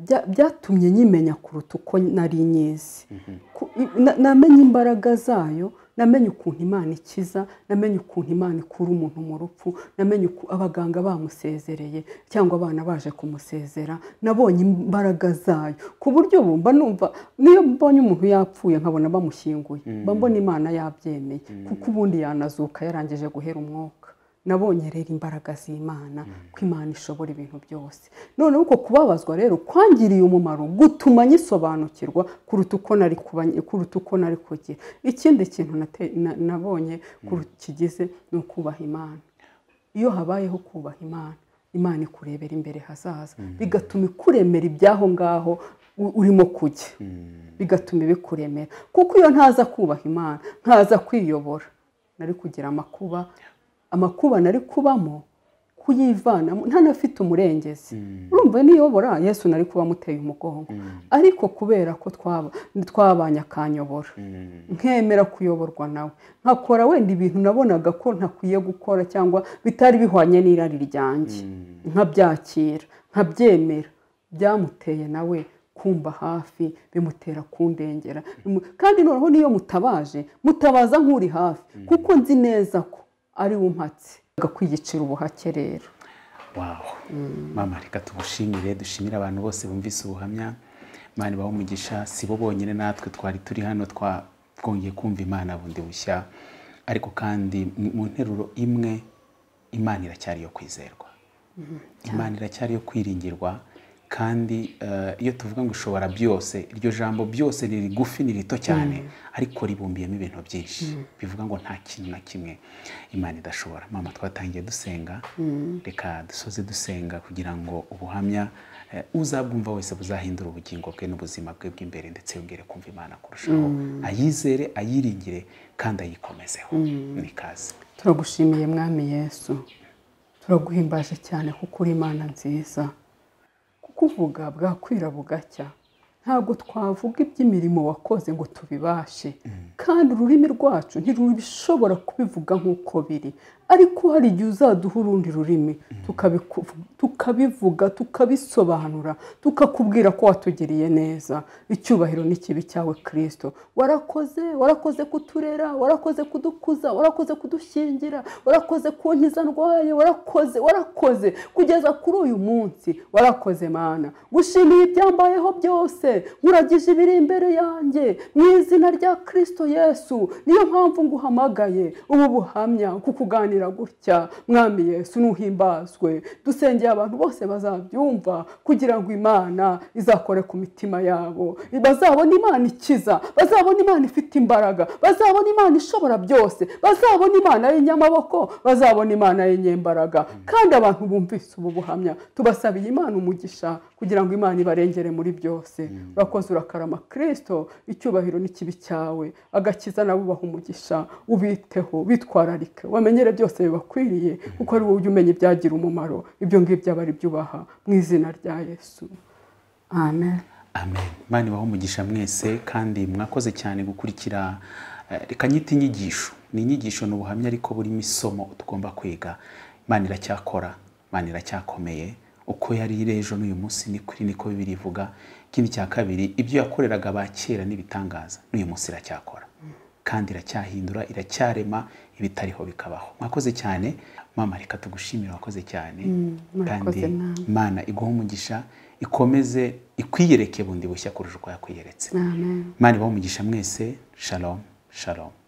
bya- byatumye nyimenya kuruta uko nari nyizi Ku- na- namenye imbaraga zayo namenye ukuntu imana ikiza namenye ukuntu imana ikura umuntu mu rupfu namenye uku abaganga bamusezereye cyangwa abana baje kumusezera nabonye imbaraga zayo ku buryo ubu mba numva niyo mbonye umuntu yapfuye nkabona bamushyinguye mba mbona imana yabyemeye kuko ubundi yanazuka yarangije guhera umwuka nabonye rero imbaraga z'imana ko imana ishobora ibintu byose noneho uko kubabazwa rero kwangiriye umumaro gutuma nyisobanukirwa kuruta uko nari kuba kuruta uko nari kugira ikindi kintu nate- na- nabonye kuru- kigize ni ukubaha imana iyo habayeho kubaha imana imana ikurebera imbere hazaza bigatuma ikuremera iby'aho ngaho u- urimo kujya bigatuma ibikuremera kuko iyo ntaza kubaha imana ntaza kwiyobora nari kugira amakuba amakuba nari kubamo kuyivanamo ntanafite umurengezi urumva niyobora yesu nari kuba amuteye umugongo ariko kubera ko twaba- twabanye akanyobora nkemera kuyoborwa nawe nkakora wenda ibintu nabonaga ko ntakwiye gukora cyangwa bitari bihwanye n'irari ryanjye nkabyakira nkabyemera byamuteye nawe kumva hafi bimutera kundengera Bimu- kandi noneho niyo mutabaje mutabaza nk'uri hafi kuko nzi neza ko ari we umpatse kwiyicira ubuhake rero wawo mama reka tugushimire dushimire abantu bose bumvise ubuhamya imana ibaha umugisha si bo bonyine natwe twari turi hano twa- twongeye kumva imana bundi bushya ariko kandi mu- mu nteruro imwe imana iracyari iyo kwizerwa imana iracyari iyo kwiringirwa kandi eh, iyo tuvuga ngo ushobora byose iryo jambo byose ni rigufi ni rito cyane ariko ribumbiyemo ibintu byinshi bivuga ngo nta kintu na kimwe imana idashobora mama twatangiye dusenga reka dusoze dusenga kugira ngo ubuhamya eh, uzabwumva wese buzahindura ubugingo bwe n'ubuzima bwe bw'imbere ndetse yongere kumva imana kurushaho ayizere ayiringire kandi ayikomezeho ni ikaze turagushimiye mwami yesu turaguhimbaje cyane kuko uri imana nziza kukuvuga bwakwira bugacya ntabwo twavuga iby'imirimo wakoze ngo tubibashe kandi ururimi rwacu ntirushobora kubivuga nk'uko biri ariko hari igihe uzaduha urundi rurimi tukabiku- tukabivuga tukabisobanura tukakubwira ko watugiriye neza icyubahiro n'ikibi cyawe kirisito warakoze warakoze kuturera warakoze kudukuza warakoze kudushyingira warakoze kunkiza ndwaye warakoze warakoze kugeza kuri uyu munsi warakoze mana gushimiye ibyambayeho byose nkuragije ibiri imbere yanjye mu izina rya kirisito yesu niyo mpamvu nguhamagaye ubu buhamya kukuganira gutya mwami yesu nuhimbazwe dusengeye abantu bose bazabyumva kugira ngo imana izakore ku mitima yabo bazabona imana ikiza bazabona imana ifite imbaraga bazabona imana ishobora byose bazabona imana y'inyamaboko bazabona imana y'inyembaraga kandi abantu bumvise ubu buhamya tubasabiye imana umugisha kugira ngo imana ibarengere muri byose urakoze urakarama kirisito icyubahiro n'ikibi cyawe agakiza nabo ubaha umugisha ubiteho bitwararike wamenyere byose bibakwiriye kuko ari wowe ujya umenya ibyagira umumaro ibyo ngibyo aba ari byo ubaha mu izina rya yesu amen amen imana ibaho umugisha mwese kandi mwakoze cyane gukurikira eh, reka nyita inyigisho ni inyigisho ni ubuhamya ariko burimo isomo tugomba kwiga imana iracyakora imana iracyakomeye uko yari iri ejo n'uyu munsi ni kuri niko bibiri ivuga ikindi cya kabiri ibyo yakoreraga ba kera n'ibitangaza n'uyu munsi iracyakora kandi iracyahindura iracyarema ibitariho bikabaho mwakoze cyane mama reka tugushimire wakoze cyane mwakoze namwe. imana iguhe umugisha ikomeze ikwiyereke bundi bushya kurusha uko yakwiyeretse amen imana ibahe umugisha mwese shalom shalom